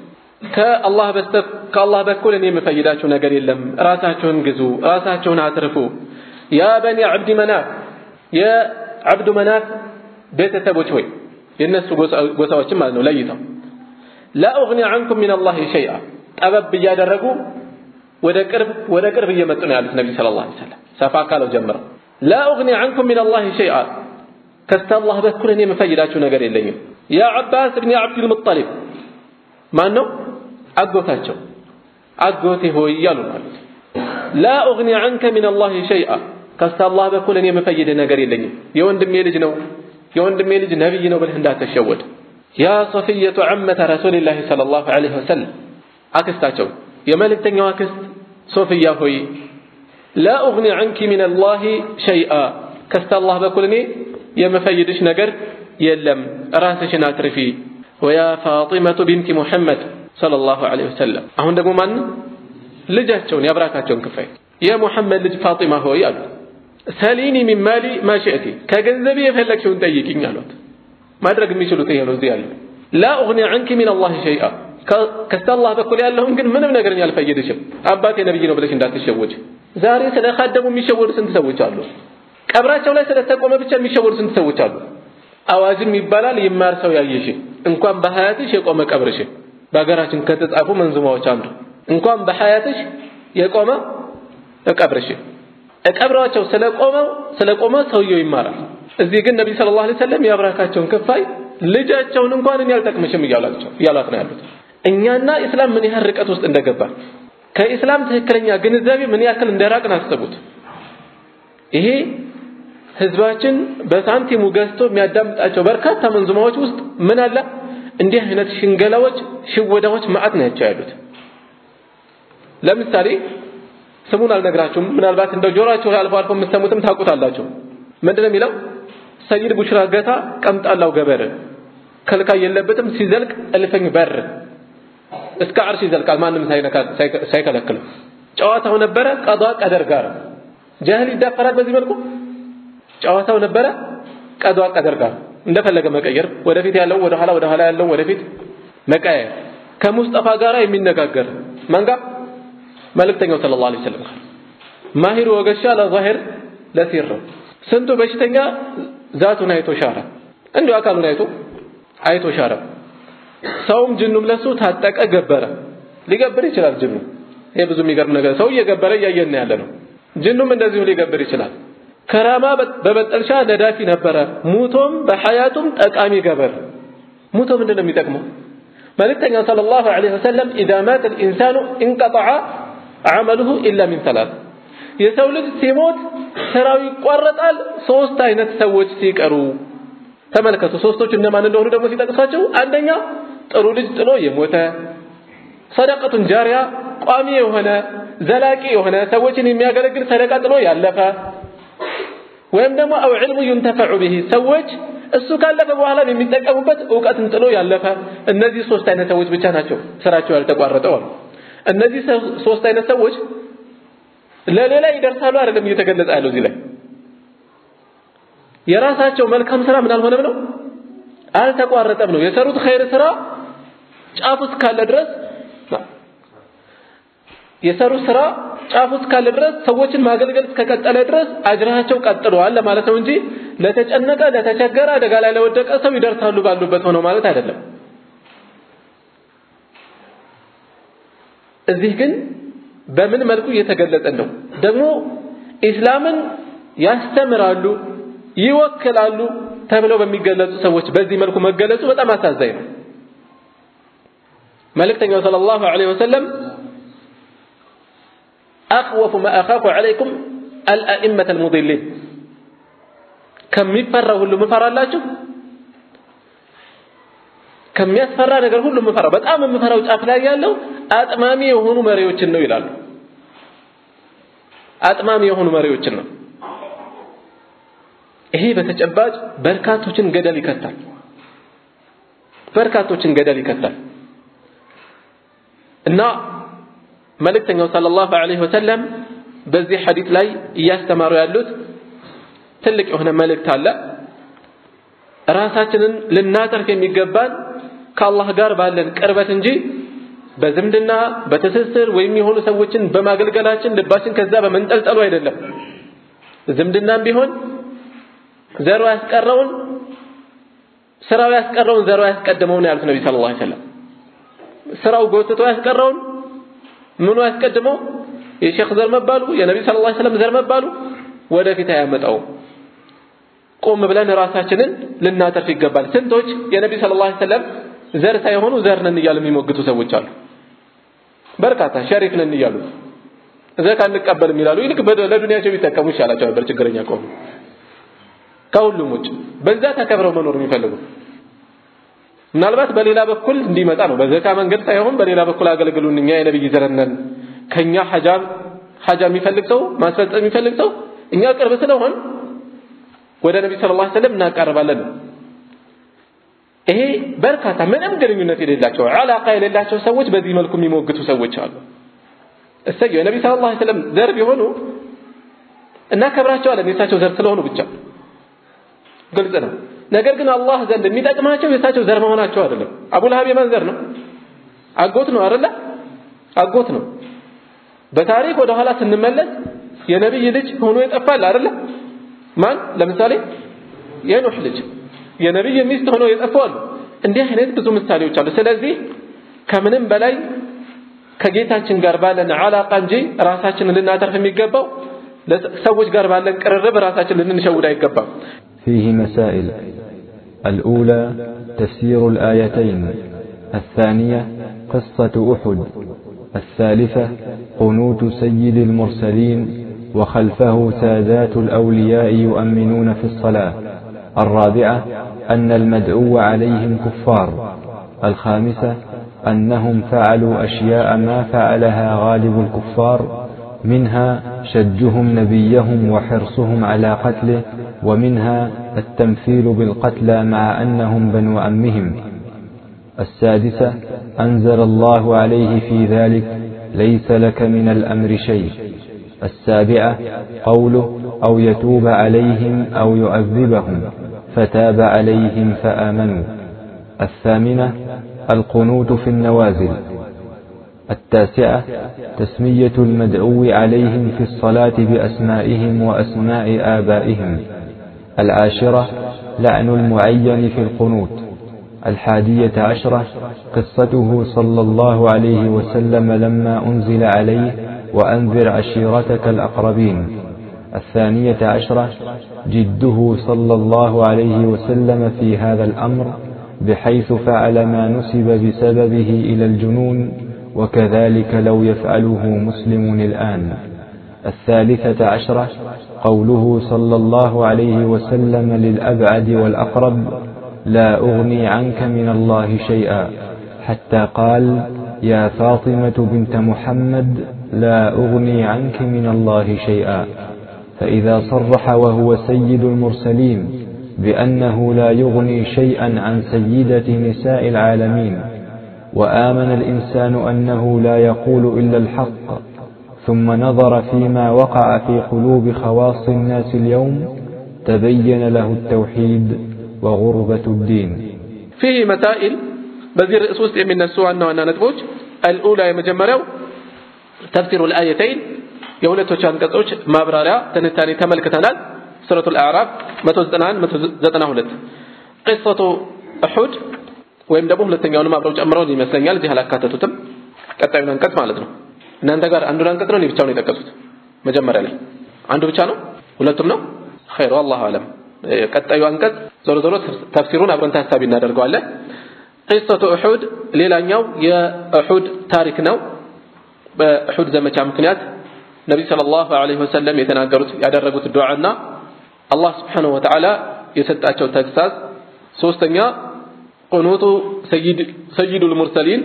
ከአላህ በስተ ከአላህ በኩል እኔ የምፈይዳችሁ ነገር የለም ራሳችሁን ግዙ ራሳችሁን አትርፉ ያ በኒ አብድ መናፍ የአብዱ መናፍ ቤተሰቦች ሆይ የነሱ ጎሳዎችም ማለት ነው ለይተው ላ ኡግኒ ዐንኩም ሚን አላህ ሸይአ ጠበብ እያደረጉ ወደ ቅርብ ወደ ቅርብ እየመጡ ነው ያሉት ነቢ ሰለላሁ ዐለይሂ ወሰለም ሰፋ ካለው ጀምረው ላ ኡግኒ ዐንኩም ሚን አላህ ሸይአ ከስታላህ በኩል እኔ የምፈይዳችሁ ነገር የለኝም ያ ዐባስ ብኒ ዐብድል ሙጠሊብ ማን ነው አጎታቸው አጎቴ ሆይ እያሉ ማለት ላ ኡግኒ ዐንከ ሚን አላህ ሸይአ ከስታላህ በኩል እኔ የምፈይድህ ነገር የለኝም የወንድሜ ልጅ ነው የወንድሜ ልጅ ነብይ ነው ብለህ እንዳትሸወድ ያ ሶፊየቱ ዐመተ ረሱልላህ ሰለላሁ ዐለይሂ ወሰለም አክስታቸው የመልእክተኛው አክስት ሶፊያ ሆይ ላ ኡግኒ ዐንኪ ሚን አላህ ሸይአ ከስታላህ በኩል እኔ የምፈይድሽ ነገር የለም ራስሽን አትርፊ ወያ ፋጢመቱ ቢንቲ ሙሐመድ ሰለላሁ ዐለይሂ ወሰለም አሁን ደግሞ ማን ልጃቸውን የአብራካቸውን ክፋይ የሙሐመድ ልጅ ፋጢማ ሆይ አሉ ሰሊኒ ሚን ማሊ ማ ሽእቲ ከገንዘቤ የፈለግሽውን ጠይቂኝ አሏት ማድረግ የሚችሉት ይሄ ነው እዚህ ያለው ላ ኡግኒ ዐንኪ ሚን አላህ ሸይአ ከስተ አላህ በኩል ያለውን ግን ምንም ነገር አልፈይድሽም አባቴ ነብይ ነው ብለሽ እንዳትሸወጅ ዛሬ ስለ ካደሙ የሚሸወዱ ስንት ሰዎች አሉ ቀብራቸው ላይ ስለተቆመ ብቻ የሚሸወዱ ስንት ሰዎች አሉ አዋጅም ይባላል ይማር ሰው ያየሽ እንኳን በሀያትሽ የቆመ ቀብርሽ በሀገራችን ከተጻፉ መንዙማዎች አንዱ እንኳን በሀያትሽ የቆመ ቀብርሽ ቀብራቸው ስለቆመው ስለቆመ ሰውየው ይማራል እዚህ ግን ነብይ ሰለላሁ ዐለይሂ ወሰለም የአብራካቸውን ክፋይ ልጃቸውን እንኳን እኔ አልጠቅምሽም እያሏቸው እያሏት ነው ያሉት እኛና ኢስላም ምን ያህል ርቀት ውስጥ እንደገባ ከኢስላም ትክክለኛ ግንዛቤ ምን ያክል እንደራቅን አስቡት ይሄ ህዝባችን በሳንቲሙ ገዝቶ የሚያዳምጣቸው በርካታ መንዙማዎች ውስጥ ምን አለ እንዲህ አይነት ሽንገላዎች ሽወዳዎች ማዕት ናቸው ያሉት ለምሳሌ ስሙን አልነግራችሁም ምናልባት እንደው ጆሮአችሁ ላይ አልፎ አልፎ የምትሰሙትም ታውቁታላችሁ ምንድነው የሚለው ሰይድ ቡሽራ ገታ ቀምጣላው ገበር ከልካይ የለበትም ሲዘልቅ እልፍኝ በር እስከ አርሽ ይዘልቃል ማንም ሳይከለክለው ጨዋታው ነበረ ቀዷ ቀደር ጋር ጃህል ይዳፈራል በዚህ መልኩ ጨዋታው ነበረ ቀዷ ቀደር ጋር እንደፈለገ መቀየር ወደፊት ያለው ወደ ኋላ ወደ ኋላ ያለው ወደፊት መቀየር ከሙስጠፋ ጋራ የሚነጋገር መንጋ መልእክተኛው ሰለላሁ ዐለይሂ ወሰለም ማሂሩ ወገሻ ለዛሂር ለሲር ስንቱ በሽተኛ ዛቱን አይቶ ሻረ እንዲሁ አካሉን አይቶ አይቶ ሻረ ሰውም ጅኑም ለሱ ታጠቀ ገበረ ሊገብር ይችላል ጅኑ ይሄ ብዙ የሚገርም ነገር ሰው እየገበረ እያየን ያለ ነው ጅኑም እንደዚሁ ሊገብር ይችላል ከራማ በበጠልሻ ነዳፊ ነበረ ሙቶም በሐያቱም ጠቃሚ ገበር ሙቶ ምንድን ነው የሚጠቅመው መልእክተኛው ሰለላሁ ዐለይሂ ወሰለም ኢዛ ማተ ልኢንሳኑ እንቀጠዐ አመሉሁ ኢላ ሚን ሰላት የሰው ልጅ ሲሞት ስራው ይቋረጣል ሶስት አይነት ሰዎች ሲቀሩ ተመልከቱ ሶስቶቹ እነማን እንደሆኑ ደግሞ ሲጠቅሷቸው አንደኛ ጥሩ ልጅ ጥሎ የሞተ ሰደቀቱን ጃሪያ ቋሚ የሆነ ዘላቂ የሆነ ሰዎችን የሚያገለግል ሰደቃ ጥሎ ያለፈ ወይም ደግሞ አው ዕልሙ ዩንተፈዑ ቢሂ ሰዎች እሱ ካለፈ በኋላ የሚጠቀሙበት እውቀትን ጥሎ ያለፈ እነዚህ ሶስት አይነት ሰዎች ብቻ ናቸው ስራቸው ያልተቋረጠው አሉ እነዚህ ሶስት አይነት ሰዎች ለሌላ ይደርሳሉ አይደለም እየተገለጸ ያለው እዚህ ላይ የራሳቸው መልካም ስራ ምን አልሆነም ነው አልተቋረጠም ነው የሰሩት ኸይር ስራ ጫፍ እስካለ ድረስ የሰሩት ስራ ጫፍ እስካለ ድረስ ሰዎችን ማገልገል እስከቀጠለ ድረስ አጅራቸው ቀጥሏል ለማለት ነው እንጂ ለተጨነቀ ለተቸገረ አደጋ ላይ ለወደቀ ሰው ይደርሳሉ ባሉበት ሆነው ማለት አይደለም እዚህ ግን በምን መልኩ እየተገለጸ ነው ደግሞ ኢስላምን ያስተምራሉ ይወክላሉ ተብለው በሚገለጹ ሰዎች በዚህ መልኩ መገለጹ በጣም አሳዛኝ ነው። መልእክተኛው ሰለላሁ ዐለይሂ ወሰለም አኽወፉ ማ አኻፉ ዐለይኩም አልአኢመተ አልሙዲሊን ከሚፈራው ሁሉ ምፈራላችሁ ከሚያስፈራ ነገር ሁሉ ምፈራው በጣም የምፈራው ጫፍ ላይ ያለው አጥማሚ የሆኑ መሪዎችን ነው ይላሉ። አጥማሚ የሆኑ መሪዎችን ነው። ይሄ በተጨባጭ በርካቶችን ገደል ይከታል። በርካቶችን ገደል ይከታል እና መልእክተኛው ሰለላሁ ዐለይሂ ወሰለም በዚህ ሐዲስ ላይ እያስተማሩ ያሉት ትልቅ የሆነ መልእክት አለ። ራሳችንን ልናተርፍ የሚገባን ከአላህ ጋር ባለን ቅርበት እንጂ በዝምድና በትስስር ወይም የሆኑ ሰዎችን በማገልገላችን ልባችን ከዛ በመንጠልጠሉ አይደለም። ዝምድናም ቢሆን ዘሩ ያስቀረውን ስራው ያስቀረውን ዘሩ ያስቀድመው ነው ያሉት ነቢ ሰለላሁ ዐለይሂ ወሰለም። ስራው ጎትቶ ያስቀረውን ምኑ ያስቀድመው የሼክ ዘር መባሉ የነቢ ሰለላሁ ዐለይሂ ወሰለም ዘር መባሉ ወደፊት አያመጣውም። ቆም ብለን ራሳችንን ልናተርፍ ይገባል። ስንቶች የነቢ ሰለላሁ ዐለይሂ ወሰለም ዘር ሳይሆኑ ዘር ነን እያሉ የሚሞግቱ ሰዎች አሉ። በርካታ ሸሪክ ነን እያሉ ዘካ እንቀበልም ይላሉ። ይልቅ ለዱንያቸው ቢጠቀሙ ይሻላቸው ነበር ችግረኛ ከሆኑ ከሁሉም ውጭ በዛ ተከብረው መኖር የሚፈልጉ ምናልባት በሌላ በኩል እንዲመጣ ነው። በዘካ መንገድ ሳይሆን በሌላ በኩል አገልግሉን፣ እኛ የነብይ ዘር ነን፣ ከኛ ሐጃ ሐጃ የሚፈልግ ሰው ማስፈጸም የሚፈልግ ሰው እኛ ቅርብ ስለሆን ወደ ነብይ ሰለላሁ ዐለይሂ ወሰለም እናቀርባለን። ይሄ በርካታ ምንም ግንኙነት የሌላቸው አላቃ የሌላቸው ሰዎች በዚህ መልኩ የሚሞግቱ ሰዎች አሉ። እሰየው የነብይ ሰለላሁ ዐለይሂ ወሰለም ዘር ቢሆኑ እናከብራቸዋለን የእሳቸው ዘር ስለሆኑ ብቻ ግልጽ ነው። ነገር ግን አላህ ዘንድ የሚጠቅማቸው የእሳቸው ዘር መሆናቸው አይደለም። አቡ ለሀብ የማን ዘር ነው? አጎት ነው አይደለ? አጎት ነው። በታሪክ ወደ ኋላ ስንመለስ የነብይ ልጅ ሆኖ ይጠፋል አይደለ? ማን? ለምሳሌ የኑህ ልጅ የነብይ ሚስት ሆኖ የጠፉ አሉ። እንዲህ አይነት ብዙ ምሳሌዎች አሉ። ስለዚህ ከምንም በላይ ከጌታችን ጋር ባለን አላቃ እንጂ ራሳችንን ልናተርፍ የሚገባው ሰዎች ጋር ባለን ቅርርብ ራሳችን ልንሸውድ አይገባም። فيه مسائل الأولى تفسير الآيتين الثانية قصة أحد الثالثة قنوت سيد المرسلين وخلفه سادات الأولياء يؤمنون في الصلاة الرابعة أن المدعو عليهم كفار الخامسة أنهم فعلوا أشياء ما فعلها غالب الكفار منها شجهم نبيهم وحرصهم على قتله ومنها التمثيل بالقتلى مع أنهم بنو أمهم السادسة أنزل الله عليه في ذلك ليس لك من الأمر شيء السابعة قوله أو يتوب عليهم أو يعذبهم فتاب عليهم فآمنوا الثامنة القنوت في النوازل التاسعة تسمية المدعو عليهم في الصلاة بأسمائهم وأسماء آبائهم العاشرة لعن المعين في القنوت الحادية عشرة قصته صلى الله عليه وسلم لما أنزل عليه وأنذر عشيرتك الأقربين الثانية عشرة جده صلى الله عليه وسلم في هذا الأمر بحيث فعل ما نسب بسببه إلى الجنون وكذلك لو يفعله مسلم الآن الثالثة عشرة قوله صلى الله عليه وسلم للأبعد والأقرب لا أغني عنك من الله شيئا حتى قال يا فاطمة بنت محمد لا أغني عنك من الله شيئا فإذا صرح وهو سيد المرسلين بأنه لا يغني شيئا عن سيدة نساء العالمين وآمن الإنسان أنه لا يقول إلا الحق ثم نظر فيما وقع في قلوب خواص الناس اليوم تبين له التوحيد وغربة الدين فيه مسائل بذير رئيس من السوء أنه أننا نتبوج الأولى يمجمروا تفسير الآيتين የሁለቶች አንቀጾች ማብራሪያ ትንታኔ ተመልክተናል። ሱረቱል አዕራፍ 191 192 ቂሰቱ ኡሑድ ወይም ደግሞ ሁለተኛውንም አብረው ጨምረው ይመስለኛል እዚህ አላካተቱትም። ቀጣዩን አንቀጽ ማለት ነው። እናንተ ጋር አንዱን አንቀጽ ነው ብቻውን የጠቀሱት መጀመሪያ ላይ አንዱ ብቻ ነው ሁለቱም ነው ኸይሩ አላሁ አለም ቀጣዩ አንቀጽ ዞሮ ዞሮ ተፍሲሩን አብረን ታሳቢ እናደርገዋለን። ቂሰቱ ኡሑድ ሌላኛው የኡሑድ ታሪክ ነው። በኡሑድ ዘመቻ ምክንያት ነቢይ ሰለላሁ ዐለይሂ ወሰለም የተናገሩት ያደረጉት ዱዓና አላህ ስብሓነሁ ወተዓላ የሰጣቸው ተግሳጽ። ሶስተኛ ቁኑጡ ሰይዱል ሙርሰሊን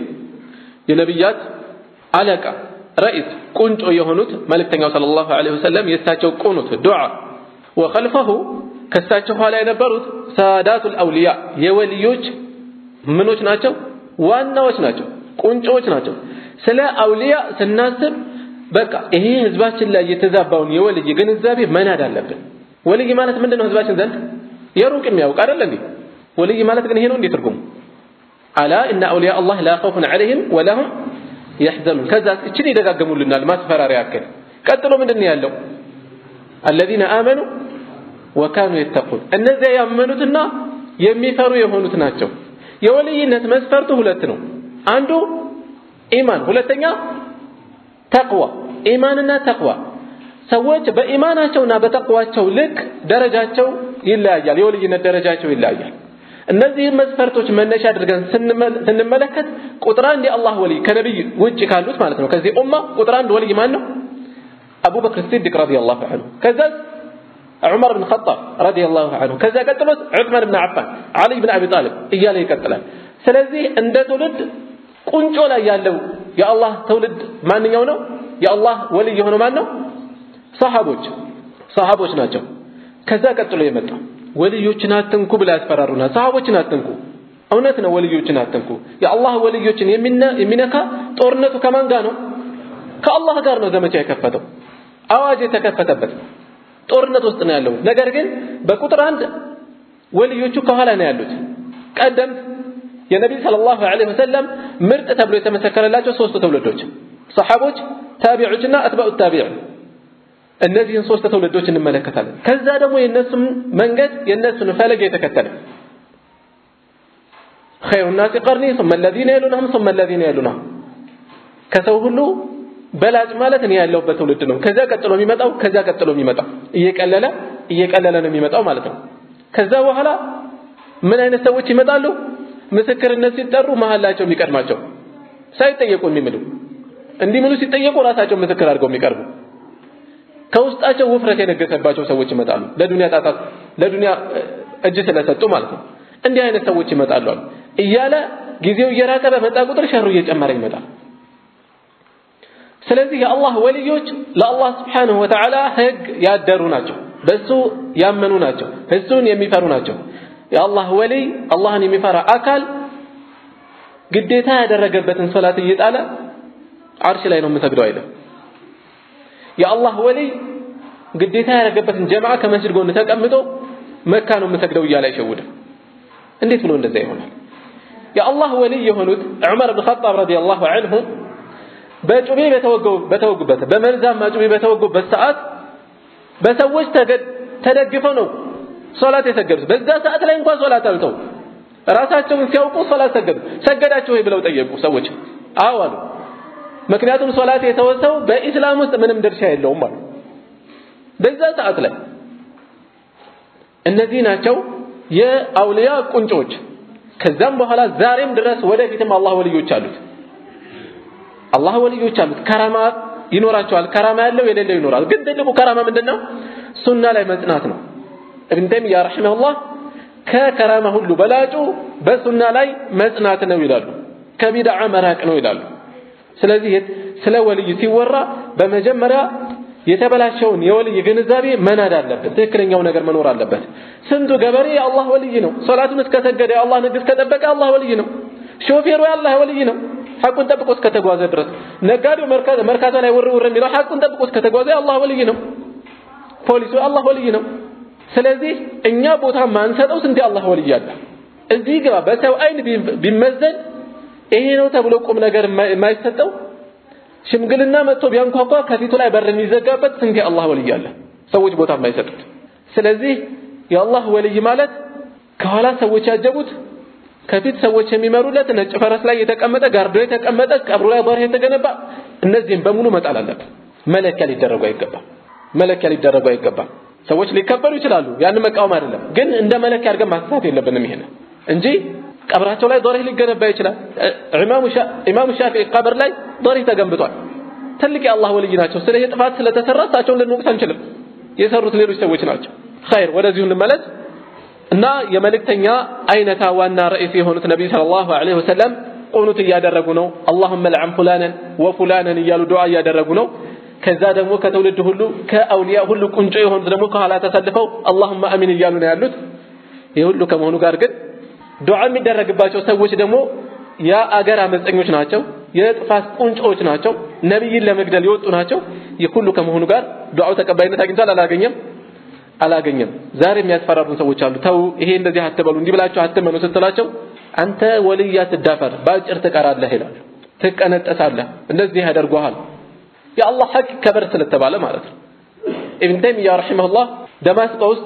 የነቢያት አለቃ ረኢስ ቁንጮ የሆኑት መልእክተኛው ሰለላሁ ዐለይሂ ወሰለም የእሳቸው ቁኑት ዱዓ ወኸልፈሁ ከእሳቸው ኋላ የነበሩት ሳዳቱል አውሊያ የወልዮች ምኖች ናቸው፣ ዋናዎች ናቸው፣ ቁንጮዎች ናቸው። ስለ አውሊያ ስናስብ በቃ ይሄ ህዝባችን ላይ የተዛባውን የወልይ ግንዛቤ መናድ አለብን። ወልይ ማለት ምንድን ነው? ህዝባችን ዘንድ የሩቅ የሚያውቅ አይደል እንዴ? ወልይ ማለት ግን ይሄ ነው እንዴ ትርጉሙ? አላ ኢነ አውሊያ አላህ ላ ኸውፉን ዐለይሂም ወለሁም የሕዘኑን። ከዛ እችን ይደጋገሙልናል ማስፈራሪያ ያክል። ቀጥሎ ምንድን ነው ያለው? አለዚነ አመኑ ወካኑ የተቁን እነዚያ ያመኑትና የሚፈሩ የሆኑት ናቸው። የወልይነት መስፈርቱ ሁለት ነው። አንዱ ኢማን፣ ሁለተኛ ተቅዋ። ኢማንና ተቅዋ ሰዎች በኢማናቸውና በተቅዋቸው ልክ ደረጃቸው ይለያያል። የወልይነት ደረጃቸው ይለያያል። እነዚህም መስፈርቶች መነሻ አድርገን ስንመለከት ቁጥር አንድ የአላህ ወልይ ከነቢይ ውጭ ካሉት ማለት ነው። ከዚህ ኡማ ቁጥር አንድ ወልይ ማን ነው? አቡበክር ሲዲቅ ረዲየላሁ ዐንሁ ከዛ ዑመር ብን ኸጣብ ረዲየላሁ ዐንሁ ከዛ ቀጥሎት ዑስማን ብን አፋን፣ ዓሊ ብን አቢ ጣሊብ እያለ ይቀጥላል። ስለዚህ እንደ ትውልድ ቁንጮ ላይ ያለው የአላህ ትውልድ ማንኛው ነው? የአላህ ወልይ የሆነው ማን ነው? ሰሃቦች ሰሃቦች ናቸው። ከዛ ቀጥሎ የመጣው ወልዮችን አትንኩ ብላ ያስፈራሩና ሰሃቦችን አትንኩ። እውነት ነው፣ ወልዮችን አትንኩ። የአላህ ወልዮችን የሚነካ ጦርነቱ ከማን ጋር ነው? ከአላህ ጋር ነው ዘመቻ የከፈተው አዋጅ የተከፈተበት ጦርነት ውስጥ ነው ያለው። ነገር ግን በቁጥር አንድ ወልዮቹ ከኋላ ነው ያሉት። ቀደምት የነቢይ ሰለላሁ ዐለይሂ ወሰለም ምርጥ ተብሎ የተመሰከረላቸው ሶስቱ ትውልዶች ሰሐቦች፣ ታቢዖችና አትባኡ ታቢዕ እነዚህን ሶስት ትውልዶች እንመለከታለን። ከዛ ደግሞ የነሱን መንገድ የነሱን ፈለግ የተከተለ ኸይሩ ናሲ ቀርኒ ሱመ ለዚነ የሉነሁም ሱመ ለዚነ የሉነሁም ከሰው ሁሉ በላጭ ማለት እኔ ያለሁበት ትውልድ ነው። ከዛ ቀጥሎ የሚመጣው ከዛ ቀጥሎ የሚመጣው እየቀለለ እየቀለለ ነው የሚመጣው ማለት ነው። ከዛ በኋላ ምን አይነት ሰዎች ይመጣሉ? ምስክርነት ሲጠሩ መሀላቸው የሚቀድማቸው ሳይጠየቁ የሚምሉ እንዲምሉ ሲጠየቁ ራሳቸው ምስክር አድርገው የሚቀርቡ ከውስጣቸው ውፍረት የነገሰባቸው ሰዎች ይመጣሉ። ለዱንያ ጣጣት ለዱንያ እጅ ስለሰጡ ማለት ነው። እንዲህ አይነት ሰዎች ይመጣሉ አሉ እያለ ጊዜው እየራቀ በመጣ ቁጥር ሸሩ እየጨመረ ይመጣል። ስለዚህ የአላህ ወልዮች ለአላህ ስብሓንሁ ወተዓላ ህግ ያደሩ ናቸው። በሱ ያመኑ ናቸው። እሱን የሚፈሩ ናቸው። የአላህ ወልይ አላህን የሚፈራ አካል ግዴታ ያደረገበትን ሶላት እየጣለ አርሽ ላይ ነው የምሰግደው አይልም። የአላህ ወልይ ግዴታ ያደረገበትን ጀማዓ ከመስጅድ ጎን ተቀምጦ መካ ነው የምሰግደው እያለ አይሸውድም። እንዴት ብሎ እንደዛ ይሆናል? የአላህ ወልይ የሆኑት ዑመር ብን ኸጣብ ረዲየላሁ ዐንሁ በጩቤ በተወጉበት በመርዛማ ጩቤ በተወጉበት ሰዓት በሰዎች ተደግፈው ነው ሶላት የሰገዱት። በዛ ሰዓት ላይ እንኳን ሶላት አልተው ራሳቸውን ሲያውቁ ሶላት ሰገዱ። ሰገዳችሁ ወይ ብለው ጠየቁ ሰዎች። አዎ አሉ። ምክንያቱም ሶላት የተወሰው በኢስላም ውስጥ ምንም ድርሻ የለውም አሉ። በዛ ሰዓት ላይ እነዚህ ናቸው የአውሊያ ቁንጮች። ከዛም በኋላ ዛሬም ድረስ ወደፊትም አላህ ወልዮች አሉት። አላህ ወልዮች አሉት። ከራማ ይኖራቸዋል። ከራማ ያለው የሌለው ይኖራል። ግን ትልቁ ከራማ ምንድነው? ሱና ላይ መጽናት ነው። እብን ተይሚያ ረሒመሁላህ ከከራማ ሁሉ በላጩ በሱና ላይ መጽናት ነው ይላሉ። ከቢድዓ መራቅ ነው ይላሉ። ስለዚህ ስለ ወልይ ሲወራ በመጀመሪያ የተበላሸውን የወልይ ግንዛቤ መናድ አለበት። ትክክለኛው ነገር መኖር አለበት። ስንቱ ገበሬ የአላህ ወልይ ነው። ሶላቱን እስከሰገደ የአላህ ንግድ እስከጠበቀ አላህ ወልይ ነው። ሾፌሩ የአላህ ወልይ ነው። ሐቁን ጠብቆ እስከተጓዘ ድረስ ነጋዴው መርካቶ ላይ ውር ውር የሚለው ሐቁን ጠብቆ እስከተጓዘ አላህ ወልይ ነው። ፖሊሱ አላህ ወልይ ነው። ስለዚህ እኛ ቦታ ማንሰጠው ስንት አላህ ወልይ አለ። እዚህ ግባ በሰው አይን ቢመዘን ይሄ ነው ተብሎ ቁም ነገር የማይሰጠው ሽምግልና መጥቶ ቢያንኳኳ ከፊቱ ላይ በር የሚዘጋበት ስንት አላህ ወልይ አለ። ሰዎች ቦታ የማይሰጡት። ስለዚህ የአላህ ወልይ ማለት ከኋላ ሰዎች ያጀቡት ከፊት ሰዎች የሚመሩለት ነጭ ፈረስ ላይ የተቀመጠ ጋርዶ የተቀመጠ ቀብሩ ላይ በርህ የተገነባ እነዚህም በሙሉ መጣል አለበት። መለኪያ ሊደረጉ አይገባም። መለኪያ ሊደረጉ አይገባም። ሰዎች ሊከበሩ ይችላሉ። ያንን መቃወም አይደለም፣ ግን እንደ መለኪያ አድርገን ማንሳት የለብንም ይሄን እንጂ ቀብራቸው ላይ ዶሪህ ሊገነባ ይችላል። ኢማሙ ሻፊዒ ቀብር ላይ ዶሪህ ተገንብቷል። ትልቅ የአላህ ወልይ ናቸው። ስለ ይሄ ጥፋት ስለተሰራ እሳቸውን ልንወቅስ አንችልም። የሰሩት ሌሎች ሰዎች ናቸው። ኸይር ወደዚሁ እንመለስ እና የመልእክተኛ አይነታ ዋና ርዕስ የሆኑት ነቢይ ሰለላሁ ዐለይሂ ወሰለም ቁኑት እያደረጉ ነው። አላሁመ ልዐን ፉላነን ወፉላነን እያሉ ዱዓ እያደረጉ ነው። ከዛ ደግሞ ከትውልድ ሁሉ ከአውሊያ ሁሉ ቁንጮ የሆኑት ደግሞ ከኋላ ተሰልፈው አላሁመ አሚን እያሉ ነው ያሉት። ይህ ሁሉ ከመሆኑ ጋር ግን ዱዓ የሚደረግባቸው ሰዎች ደግሞ የአገር አመፀኞች ናቸው፣ የጥፋት ቁንጮዎች ናቸው፣ ነቢይን ለመግደል የወጡ ናቸው። ይህ ሁሉ ከመሆኑ ጋር ዱዓው ተቀባይነት አግኝቷል? አላገኘም? አላገኘም። ዛሬ የሚያስፈራሩን ሰዎች አሉ። ተው ይሄ እንደዚህ አትበሉ፣ እንዲህ ብላችሁ አትመኑ ስትላቸው አንተ ወልይ አትዳፈር፣ በአጭር ትቀራለህ ይላሉ። ትቀነጠሳለህ፣ እንደዚህ ያደርጉሃል። የአላህ ሐቅ ከበር ስለተባለ ማለት ነው። ኢብን ተይሚያ ረሒመሁላህ ደማስቆ ውስጥ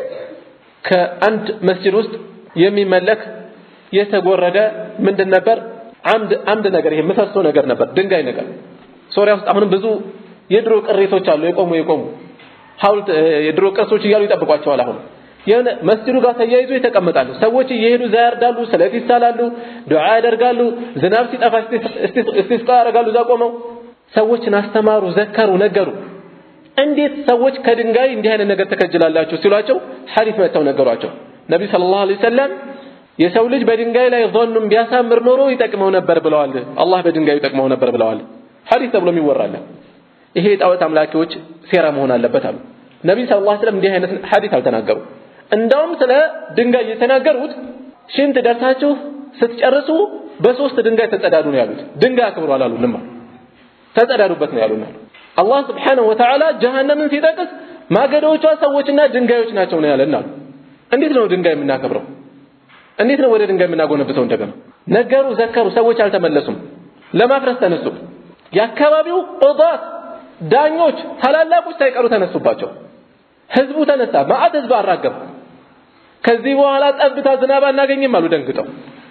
ከአንድ መስጂድ ውስጥ የሚመለክ የተጎረደ ምንድን ነበር? አምድ አምድ ነገር ይሄ ምሰሶ ነገር ነበር፣ ድንጋይ ነገር። ሶሪያ ውስጥ አሁንም ብዙ የድሮ ቅሪቶች አሉ፣ የቆሙ የቆሙ ሐውልት የድሮ ቅርሶች እያሉ ይጠብቋቸዋል። አሁን የሆነ መስጂዱ ጋር ተያይዞ ይተቀመጣሉ። ሰዎች እየሄዱ እዛ ያርዳሉ፣ ሰለት ይሳላሉ፣ ዱዓ ያደርጋሉ። ዝናብ ሲጠፋ እስቲስቃ ያደርጋሉ። እዛ ቆመው ሰዎችን አስተማሩ፣ ዘከሩ፣ ነገሩ። እንዴት ሰዎች ከድንጋይ እንዲህ አይነት ነገር ተከጅላላችሁ ሲሏቸው ሐዲስ መጥተው ነገሯቸው። ነቢ ሰለላሁ ዐለይሂ ወሰለም የሰው ልጅ በድንጋይ ላይ ዞኑን ቢያሳምር ኖሮ ይጠቅመው ነበር ብለዋል። አላህ በድንጋዩ ይጠቅመው ነበር ብለዋል። ሐዲስ ተብሎ የሚወራለ ይሄ የጣዖት አምላኪዎች ሴራ መሆን አለበት አሉ። ነቢ ሰለላሁ ዐለይሂ ወሰለም እንዲህ አይነት ሐዲስ አልተናገሩ። እንዳውም ስለ ድንጋይ የተናገሩት ሽንት ደርሳችሁ ስትጨርሱ በሶስት ድንጋይ ተጸዳዱ ነው ያሉት። ድንጋይ አክብሩ አላሉንም። ተጸዳዱበት ነው ያሉን። አላህ ስብሓነሁ ወተዓላ ጀሃነምን ሲጠቅስ ማገዶቿ ሰዎችና ድንጋዮች ናቸው ነው ያለን አሉ። እንዴት ነው ድንጋይ የምናከብረው? እንዴት ነው ወደ ድንጋይ የምናጎነብተው? እንደገና ነገሩ፣ ዘከሩ፣ ሰዎች አልተመለሱም። ለማፍረስ ተነሱ። የአካባቢው ቁዳት ዳኞች፣ ታላላቆች ሳይቀሩ ተነሱባቸው። ህዝቡ ተነሳ፣ ማዕት ህዝብ አራገቡ። ከዚህ በኋላ ጠብታ ዝናብ አናገኝም አሉ ደንግጠው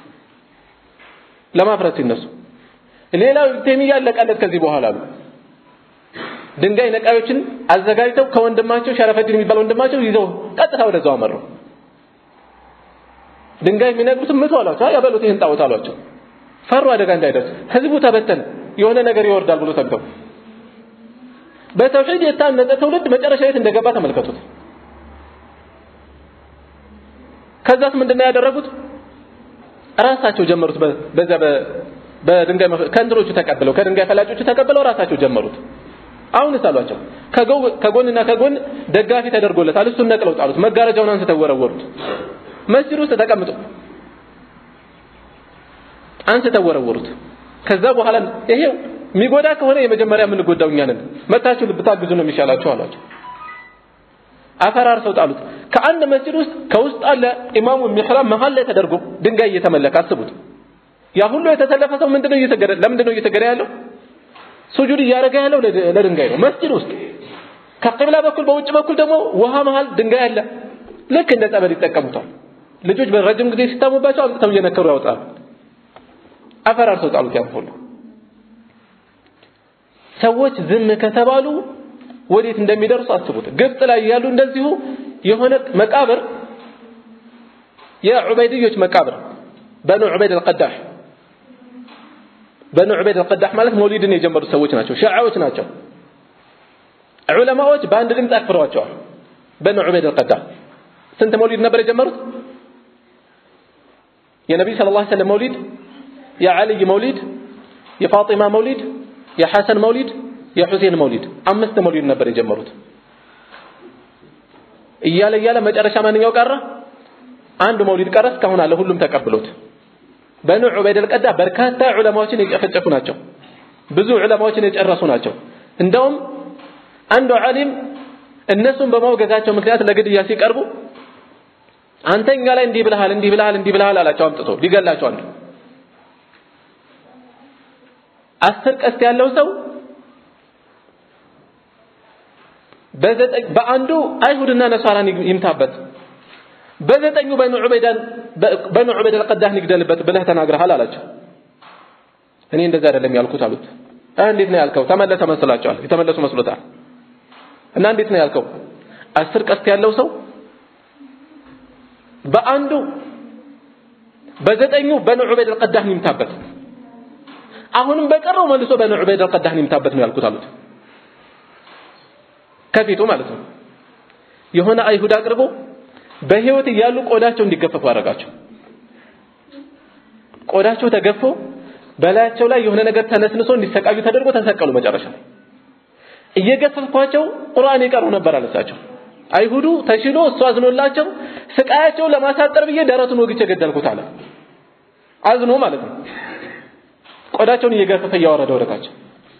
ለማፍረስ ሲነሱ። ሌላው ተይሚያ ያለቀለት ከዚህ በኋላ አሉ ድንጋይ ነቃዮችን አዘጋጅተው ከወንድማቸው ሸረፈዲን የሚባል ወንድማቸው ይዘው ቀጥታ ወደዛው አመሩ። ድንጋይ የሚነቅሉት ምቱ አሏቸው። አይ ያበሉት ይህን ጣዖት አሏቸው። ፈሩ አደጋ እንዳይደርስ። ህዝቡ ተበተን የሆነ ነገር ይወርዳል ብሎ ሰግተው በተውሂድ የታነጸ ትውልድ መጨረሻ የት እንደገባ ተመልከቱት። ከዛስ ምንድነው ያደረጉት? ራሳቸው ጀመሩት። በዛ በድንጋይ ከእንትኖቹ ተቀብለው ከድንጋይ ፈላጮቹ ተቀብለው ራሳቸው ጀመሩት። አሁንስ አሏቸው ከጎንና ከጎን ደጋፊ ተደርጎለታል። እሱን ነቅለው ጣሉት። መጋረጃውን አንስተው ወረወሩት። መስጂድ ውስጥ ተቀምጦ አንስተው ወረወሩት። ከዛ በኋላ ይሄው የሚጎዳ ከሆነ የመጀመሪያ የምንጎዳው እኛ ነን፣ መታችሁ ብታግዙ ነው የሚሻላችሁ አሏቸው። አፈራርሰው ጣሉት። ከአንድ መስጂድ ውስጥ ከውስጥ አለ ኢማሙ ሚሕራብ መሀል ላይ ተደርጎ ድንጋይ እየተመለከ አስቡት። ያ ሁሉ የተሰለፈ ሰው ምንድነው እየሰገደ ለምንድነው እየሰገደ ያለው? ሱጁድ እያደረገ ያለው ለድንጋይ ነው። መስጂድ ውስጥ ከቂብላ በኩል በውጭ በኩል ደግሞ ውሃ መሃል ድንጋይ አለ። ልክ እንደ ጸበል ይጠቀሙታል። ልጆች በረጅም ጊዜ ሲታሙባቸው አምጥተው እየነከሩ ያወጣሉ። አፈራርሰው ጣሉት። ያን ሁሉ ሰዎች ዝም ከተባሉ ወዴት እንደሚደርሱ አስቡት። ግብጽ ላይ ያሉ እንደዚሁ የሆነ መቃብር የዑበይድዮች መቃብር በኑ ዑበይድ አልቀዳህ በኑ ዑበይድ አልቀዳህ ማለት መውሊድን የጀመሩት ሰዎች ናቸው። ሺዓዎች ናቸው። ዑለማዎች በአንድ ድምፅ አክብረዋቸዋል። በኑ ዑበይድ አልቀዳህ ስንት መውሊድ ነበር የጀመሩት? የነቢይ ሰለላሁ ዐለይሂ ወሰለም መውሊድ፣ የዓልይ መውሊድ፣ የፋጢማ መውሊድ፣ የሐሰን መውሊድ፣ የሁሴን መውሊድ አምስት መውሊድ ነበር የጀመሩት። እያለ እያለ መጨረሻ ማንኛው ቀረ? አንድ መውሊድ ቀረ። እስካሁን አለ። ሁሉም ተቀብሎት በኑ ዑበይድ አልቀዳ በርካታ ዑለማዎችን የጨፈጨፉ ናቸው። ብዙ ዑለማዎችን የጨረሱ ናቸው። እንደውም አንዱ ዓሊም እነሱን በማውገዛቸው ምክንያት ለግድያ ሲቀርቡ አንተ እኛ ላይ እንዲህ ብለሃል እንዲህ ብለሃል እንዲህ ብለሃል አላቸው። አምጥቶ ሊገላቸው አንዱ አስር ቀስት ያለው ሰው በዘጠኝ በአንዱ አይሁድና ነሷራን ይምታበት በዘጠኙ በኑ ዑበይዳን በኑ ዑበይድ አልቀዳህ ንግደልበት ብለህ ተናግረሃል አላቸው። እኔ እንደዛ አይደለም ያልኩት አሉት። እንዴት ነው ያልከው? ተመለሰ መስላቸዋል። የተመለሱ መስሎታል። እና እንዴት ነው ያልከው? አስር ቀስት ያለው ሰው በአንዱ በዘጠኙ በኑ ዑበይድ አልቀዳህ ነው ይምታበት። አሁንም በቀረው መልሶ በኑ ዑበይድ አልቀዳህ ነው ይምታበት ነው ያልኩት አሉት። ከፊቱ ማለት ነው። የሆነ አይሁድ አቅርቦ በህይወት እያሉ ቆዳቸው እንዲገፈፉ አደረጋቸው። ቆዳቸው ተገፎ በላያቸው ላይ የሆነ ነገር ተነስንሶ እንዲሰቃዩ ተደርጎ ተሰቀሉ። መጨረሻ ላይ እየገፈፍኳቸው ቁርአን ይቀሩ ነበር አለሳቸው። አይሁዱ ተሽሎ እሱ አዝኖላቸው ስቃያቸው ለማሳጠር ብዬ ደረቱን ወግቼ ገደልኩት አለ። አዝኖ ማለት ነው። ቆዳቸውን እየገፈፈ እያወረደ ወደታቸው።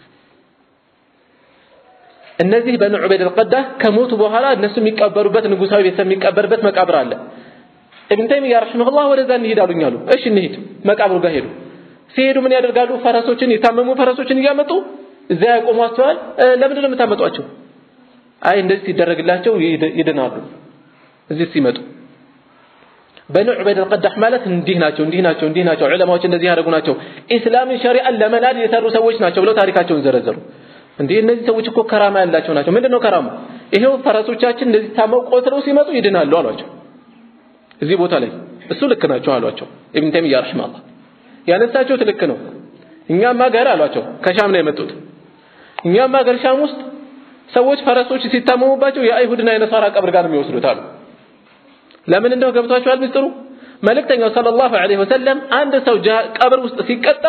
እነዚህ በኑ ዑበይድ አልቀዳህ ከሞቱ በኋላ እነሱ የሚቀበሩበት ንጉሳዊ ቤተሰብ የሚቀበርበት መቃብር አለ። ኢብን ተይሚያ ረሂመሁላህ ወደዛ እንሂድ አሉኝ አሉ። እሺ እንሂድ። መቃብሩ ጋር ሄዱ። ሲሄዱ ምን ያደርጋሉ? ፈረሶችን የታመሙ ፈረሶችን እያመጡ እዛ ያቆሟቸዋል። ለምንድን ነው የምታመጧቸው? አይ እንደዚህ ሲደረግላቸው ይድናሉ። እዚህ ሲመጡ በኑ ዑበይድ አልቀዳህ ማለት እንዲህ ናቸው፣ እንዲህ ናቸው፣ እንዲህ ናቸው፣ ዑለማዎች እንደዚህ ያደረጉ ናቸው፣ ኢስላምን ሸሪዓን ለመናድ የሰሩ ሰዎች ናቸው ብለው ታሪካቸውን ዘረዘሩ። እንዴ እነዚህ ሰዎች እኮ ከራማ ያላቸው ናቸው። ምንድን ነው ከራማ? ይሄው ፈረሶቻችን እንደዚህ ታመው ቆስለው ሲመጡ ይድናሉ አሏቸው። እዚህ ቦታ ላይ እሱ ልክ ናቸው አሏቸው። ኢብን ተይሚያ ረሂመሁላህ ያነሳችሁት ልክ ነው። እኛም ሀገር አሏቸው ከሻም ነው የመጡት። እኛም ሀገር ሻም ውስጥ ሰዎች ፈረሶች ሲታመሙባቸው የአይሁድና የነሳራ ቀብር ጋር ነው የሚወስዱት አሉ። ለምን እንደው ገብቷቸዋል ምስጢሩ? መልእክተኛው ሰለላሁ ዐለይሂ ወሰለም አንድ ሰው ቀብር ውስጥ ሲቀጣ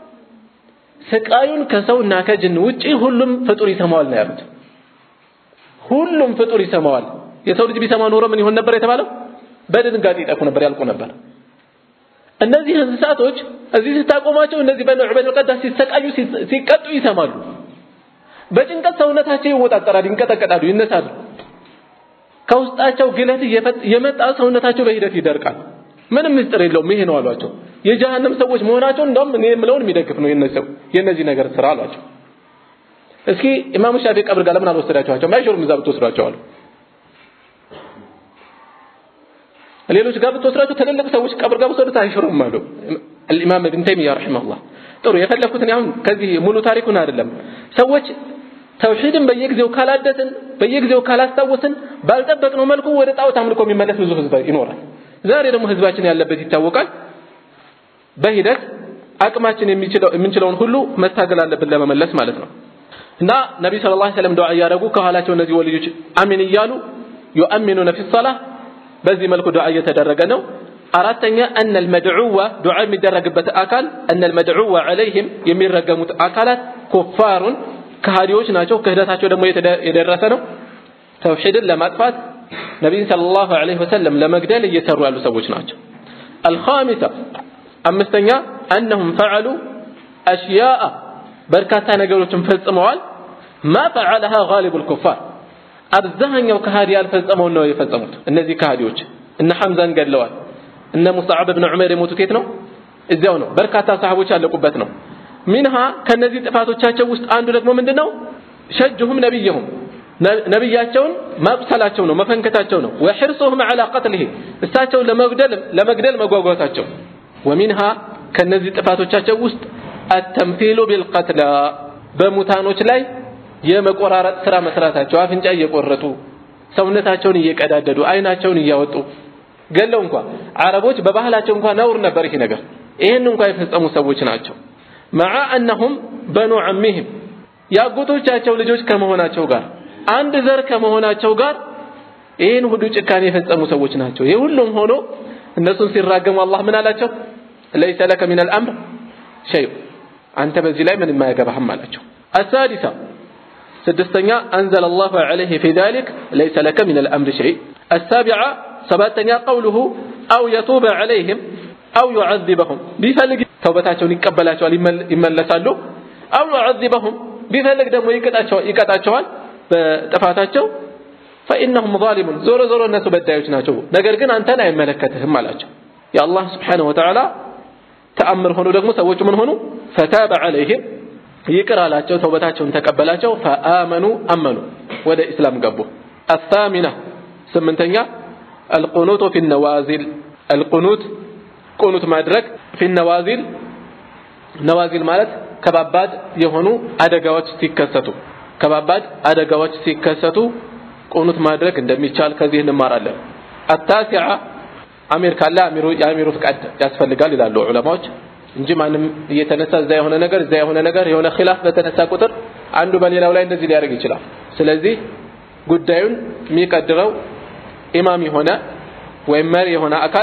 ስቃዩን ከሰውና ከጅን ውጪ ሁሉም ፍጡር ይሰማዋል ነው ያሉት። ሁሉም ፍጡር ይሰማዋል። የሰው ልጅ ቢሰማ ኖሮ ምን ይሆን ነበር የተባለው? በድንጋጤ ይጠፉ ነበር፣ ያልቁ ነበር። እነዚህ እንስሳቶች እዚህ ስታቆማቸው እነዚህ በኑ ዑበይድ አልቀዳህ ሲሰቃዩ ሲቀጡ ይሰማሉ። በጭንቀት ሰውነታቸው ይወጣጠራል፣ ይንቀጠቀጣሉ፣ ይነሳሉ። ከውስጣቸው ግለት የመጣ ሰውነታቸው በሂደት ይደርቃል። ምንም ምስጢር የለውም። ይሄ ነው አሏቸው። የጀሃነም ሰዎች መሆናቸው እንደውም እኔ የምለውን የሚደግፍ ነው የነዚህ ነገር ስራ አሏቸው። እስኪ ኢማሙ ሻፊ ቀብር ጋር ለምን አልወሰዳችኋቸውም? አይሾርም እዛ ብትወስዷቸው አሉ። ሌሎች ጋር ብትወስዷቸው ትልልቅ ሰዎች ቀብር ጋር ብትወስዱት አይሾርም አሉ ኢማም ኢብን ተይሚያ ረሂመሁላህ። ጥሩ የፈለኩት እኔ አሁን ከዚህ ሙሉ ታሪኩን አይደለም ሰዎች ተውሂድን በየጊዜው ካላደስን በየጊዜው ካላስታወስን ባልጠበቅነው መልኩ ወደ ጣዖት አምልኮ የሚመለስ ብዙ ህዝብ ይኖራል። ዛሬ ደግሞ ህዝባችን ያለበት ይታወቃል። በሂደት አቅማችን የምንችለውን ሁሉ መታገል አለብን ለመመለስ ማለት ነው። እና ነቢ ሰለላሁ ዐለይሂ ወሰለም ዱዓ እያደረጉ ከኋላቸው እነዚህ ወልዮች አሚን እያሉ ዩአሚኑነ ፊ ሰላህ በዚህ መልኩ ዱዓ እየተደረገ ነው። አራተኛ እነ ልመድዑወ ዱዓ የሚደረግበት አካል እነ ልመድዑወ ዐለይህም የሚረገሙት አካላት ኩፋሩን ከሃዲዎች ናቸው። ክህደታቸው ደግሞ የደረሰ ነው። ተውሂድን ለማጥፋት ነቢይን ሰለላሁ ዐለይሂ ወሰለም ለመግደል እየሰሩ ያሉ ሰዎች ናቸው። አልኻሚሳ አምስተኛ አነሁም ፈዐሉ አሽያአ በርካታ ነገሮችን ፈጽመዋል። ማ ፈዐለሃ ጋሊቡል ኩፋር አብዛኛው ከሃዲ ያልፈጸመውን ነው የፈጸሙት። እነዚህ ከሃዲዎች እነ ሐምዛን ገድለዋል። እነ ሙስዓብ ብን ዑመር የሞቱት የት ነው? እዚያው ነው። በርካታ ሰሃቦች ያለቁበት ነው። ሚንሃ ከነዚህ ጥፋቶቻቸው ውስጥ አንዱ ደግሞ ምንድነው? ሸጅሁም ነቢይሁም ነቢያቸውን ማቁሰላቸው ነው፣ መፈንከታቸው ነው። ወሕርሱሁም ዐላ ቀትሊሂ እሳቸውን ለመግደል ለመግደል መጓጓታቸው። ወሚንሃ ከነዚህ ጥፋቶቻቸው ውስጥ አተምሲሉ ቢልቀትላ በሙታኖች ላይ የመቆራረጥ ስራ መስራታቸው፣ አፍንጫ እየቆረጡ ሰውነታቸውን እየቀዳደዱ አይናቸውን እያወጡ ገለው እንኳ አረቦች በባህላቸው እንኳ ነውር ነበር ይሄ ነገር። ይህን እንኳ የፈጸሙ ሰዎች ናቸው። መዓ አነሁም በኑ ዐሚህም የአጎቶቻቸው ልጆች ከመሆናቸው ጋር አንድ ዘር ከመሆናቸው ጋር ይህን ሁሉ ጭካኔ የፈጸሙ ሰዎች ናቸው። ይህ ሁሉም ሆኖ እነሱን ሲራገሙ አላህ ምን አላቸው? ለይሰ ለከ ሚን አልአምር ሸይ አንተ በዚህ ላይ ምንም አያገባህም አላቸው። አሳዲሳ ስድስተኛ አንዘለ አላሁ ዐለይሂ ፊ ዛሊክ ለይሰ ለከ ሚን አልአምር ሸይ አሳቢዓ ሰባተኛ ቀውሉሁ አው የቱበ ዐለይህም አው ዩዐዚበሁም ቢፈልግ ተውበታቸውን ይቀበላቸዋል ይመለሳሉ። አው ዩዐዚበሁም ቢፈልግ ደግሞ ይቀጣቸዋል በጥፋታቸው ፈኢነሁም ዛሊሙን ዞሮ ዞሮ እነሱ በዳዮች ናቸው። ነገር ግን አንተን አይመለከትህም አላቸው። የአላህ ስብሓነሁ ወተዓላ ተአምር ሆኖ ደግሞ ሰዎቹ ምን ሆኑ? ፈታበ ዐለይህም ይቅር አላቸው፣ ተውበታቸውን ተቀበላቸው። ፈአመኑ አመኑ፣ ወደ ኢስላም ገቡ። አሳሚና ስምንተኛ አልቁኑቱ ፊ ነዋዚል አልቁኑት ቁኑት ማድረግ ፊ ነዋዚል ነዋዚል ማለት ከባባድ የሆኑ አደጋዎች ሲከሰቱ ከባባድ አደጋዎች ሲከሰቱ ቁኑት ማድረግ እንደሚቻል ከዚህ እንማራለን። አታሲዓ አሚር ካለ አሚሩ የአሚሩ ፍቃድ ያስፈልጋል ይላሉ ዑለማዎች እንጂ ማንም እየተነሳ እዛ የሆነ ነገር እዛ የሆነ ነገር የሆነ ኺላፍ በተነሳ ቁጥር አንዱ በሌላው ላይ እንደዚህ ሊያደርግ ይችላል። ስለዚህ ጉዳዩን የሚቀድረው ኢማም የሆነ ወይም መሪ የሆነ አካል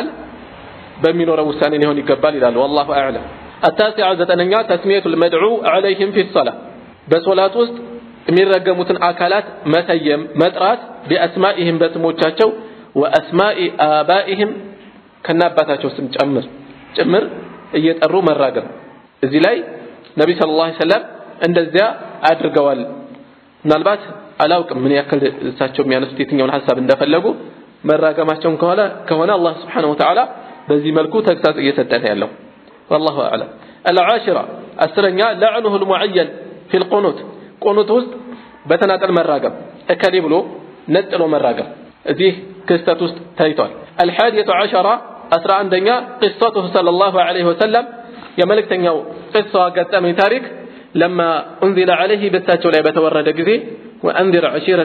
በሚኖረው ውሳኔ ሊሆን ይገባል ይላሉ። ወላሁ አዕለም። አታሲዓ ዘጠነኛ ተስሚየቱል መድዑ ዐለይሂም ፊ ሶላ በሶላት ውስጥ የሚረገሙትን አካላት መሰየም መጥራት ቢአስማኢህም በስሞቻቸው ወአስማኢ አባኢህም ከነ አባታቸው ስም ጨምር ጭምር እየጠሩ መራገም። እዚህ ላይ ነቢ ሰለላሁ ዐለይሂ ወሰለም እንደዚያ አድርገዋል። ምናልባት አላውቅም ምን ያክል እሳቸው የሚያነሱት የትኛውን ሀሳብ እንደፈለጉ መራገማቸውን ከሆነ ከሆነ አላህ ስብሓነሁ ወተዓላ በዚህ መልኩ ተግሳጽ እየሰጠን ያለው ወላሁ አዕለም። አልዓሽራ አስረኛ ለዕኑሁ ልሙዐየን ፊል ቁኑት ቁኑት ውስጥ በተናጠል መራገም እከሌ ብሎ ነጥሎ መራገም እዚህ ክስተት ውስጥ ታይቷል። አልሓዲየቱ ዓሸራ አስራ አንደኛ ቅሰቱሁ ሰለላሁ ዐለይሂ ወሰለም የመልእክተኛው ቅሷ ገጠመኝ ታሪክ ለማ ኡንዚለ ዐለይሂ በሳቸው ላይ በተወረደ ጊዜ ወአንዚር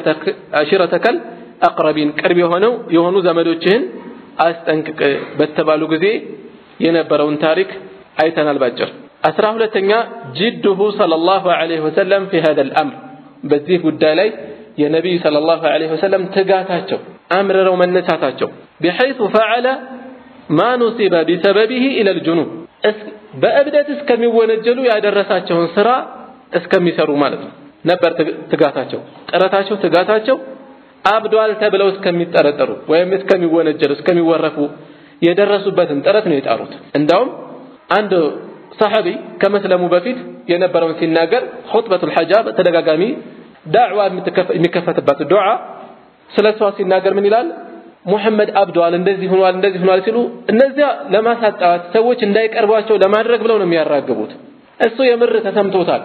ዐሺረተከል አቅረቢን ቅርብ የሆነው የሆኑ ዘመዶችህን አስጠንቅቅ በተባሉ ጊዜ የነበረውን ታሪክ አይተናል ባጭር። አስራ ሁለተኛ ጅድሁ ሰለላሁ ዐለይሂ ወሰለም ፊ ሀዘል አምር በዚህ ጉዳይ ላይ የነቢዩ ሰለላሁ ዐለይሂ ወሰለም ትጋታቸው አምርረው መነሳታቸው ቢሐይቱ ፈዐለ ማ ኑሲበ ቢሰበቢሂ ኢለል ጁኑብ በእብደት እስከሚወነጀሉ ያደረሳቸውን ስራ እስከሚሰሩ ማለት ነው ነበር ትጋታቸው፣ ጥረታቸው፣ ትጋታቸው አብዷል ተብለው እስከሚጠረጠሩ ወይም እስከሚወነጀሉ እስከሚወረፉ የደረሱበትን ጥረት ነው የጣሩት። እንዳውም አንድ ሰሐቢ ከመስለሙ በፊት የነበረውን ሲናገር ኹጥበቱል ሐጃ በተደጋጋሚ ዳዕዋ የሚከፈትበት ዱዓ ስለ እሷ ሲናገር ምን ይላል? ሙሐመድ አብደዋል፣ እንደዚህ ሆኗል፣ እንደዚህ ሆኗል ሲሉ እነዚያ ለማሳጣት ሰዎች እንዳይቀርቧቸው ለማድረግ ብለው ነው የሚያራግቡት። እሱ የምር ተሰምቶታል፣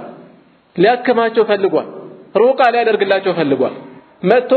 ሊያክማቸው ፈልጓል፣ ሩቃ ሊያደርግላቸው ፈልጓል። መጥቶ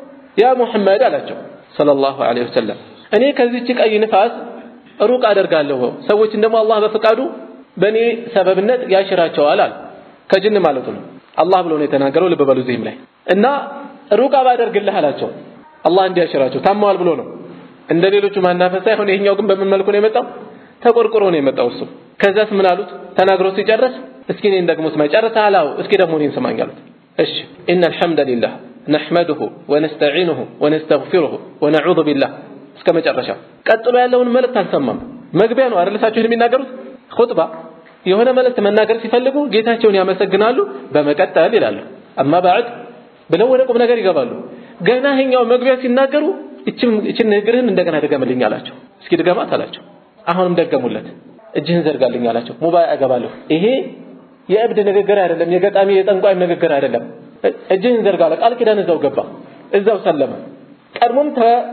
ያ ሙሐመድ አላቸው ሰለላሁ ዐለይሂ ወሰለም እኔ ከዚች ቀይ ንፋስ ሩቅ አደርጋለሁ፣ ሰዎችን ደግሞ አላህ በፈቃዱ በእኔ ሰበብነት ያሽራቸዋል አለ። ከጅን ማለቱ ነው። አላህ ብሎ ነው የተናገረው። ልብ በሉ እዚህም ላይ እና ሩቅ ባደርግልህ አላቸው። አላህ እንዲያሽራቸው ታማዋል ብሎ ነው። እንደ ሌሎቹ ማናፈስ ሳይሆን ይሄኛው ግን በምን መልኩ ነው የመጣው? ተቆርቁሮ ነው የመጣው እሱ። ከዛስ ምን አሉት? ተናግሮ ሲጨርስ እስኪ እኔን ደግሞ ስማኝ። ጨርሰሃል? አዎ። እስኪ ደግሞ እኔን ስማኝ አሉት። እሺ ኢነ አልሐምደሊላህ ነሕመዱሁ ወነስተዒኑሁ ወነስተግፊሩሁ ወነዑዙ ቢላህ እስከ መጨረሻ። ቀጥሎ ያለውን መልእክት አልሰማም። መግቢያ ነው አይደል እሳቸው የሚናገሩት ኹጥባ የሆነ መልእክት መናገር ሲፈልጉ ጌታቸውን ያመሰግናሉ። በመቀጠል ይላሉ አማ ባዕድ ብለው ወደ ቁም ነገር ይገባሉ። ገና ይሄኛው መግቢያ ሲናገሩ እችን ንግርህን እንደገና ድገምልኝ አላቸው። እስኪ ድገማት አላቸው። አሁንም ደገሙለት። እጅህን ዘርጋልኝ አላቸው። ሙባያ እገባለሁ። ይሄ የእብድ ንግግር አይደለም፣ የገጣሚ የጠንቋይም ንግግር አይደለም። እጅህን ዘርጋ አለ። ቃል ኪዳን እዛው ገባ፣ እዛው ሰለመ። ቀድሞም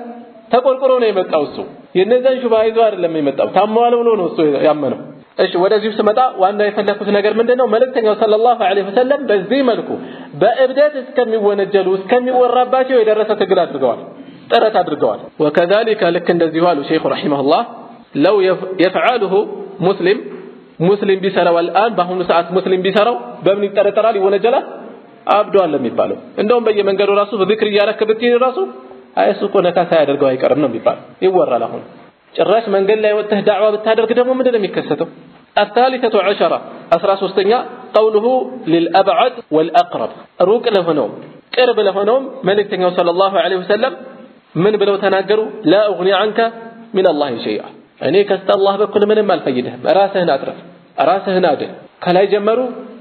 ተቆርቁሮ ነው የመጣው እሱ የነዛን ሹባ ይዞ አይደለም የመጣው ታመዋል ብሎ ነው እሱ ያመነው። እሺ ወደዚሁ ስመጣ ዋና የፈለኩት ነገር ምንድነው? መልእክተኛው ሰለላሁ ዐለይሂ ወሰለም በዚህ መልኩ በእብደት እስከሚወነጀሉ እስከሚወራባቸው የደረሰ ትግል አድርገዋል፣ ጥረት አድርገዋል። ወከዛሊከ ልክ እንደዚሁ አሉ ሼኹ ረሒመሁላህ ለው የፍዓሉሁ ሙስሊም ሙስሊም ቢሰራው አልአን በአሁኑ ሰዓት ሙስሊም ቢሰራው በምን ይጠረጠራል? ይወነጀላል? አብዷል የሚባለው እንደውም በየመንገዱ ራሱ በዝክር እያረክ ብትሄድ ራሱ አይ እሱ እኮ ነካ ሳያደርገው አይቀርም ነው የሚባለው ይወራል አሁን ጭራሽ መንገድ ላይ ወጥተህ ዳዕዋ ብታደርግ ደግሞ ምንድን ነው የሚከሰተው? الثالثة عشرة أسرى سوستنيا قوله للأبعد والأقرب روك لهنوم قرب لهنوم ملك صلى الله عليه وسلم من بلو تناقروا لا أغني عنك من الله شيئا እኔ ከስተ አላህ በኩል ምንም አልፈይድህም። ራስህን አትረፍ፣ ራስህን አድን። ከላይ ጀመሩ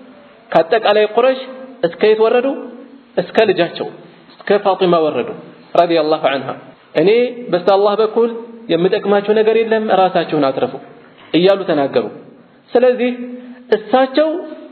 ከአጠቃላይ ቁረሽ እስከ የት ወረዱ? እስከ ልጃቸው እስከ ፋጢማ ወረዱ ረዲየላሁ ዐንሃ። እኔ በስተ አላህ በኩል የምጠቅማቸው ነገር የለም ራሳችሁን አትረፉ እያሉ ተናገሩ። ስለዚህ እሳቸው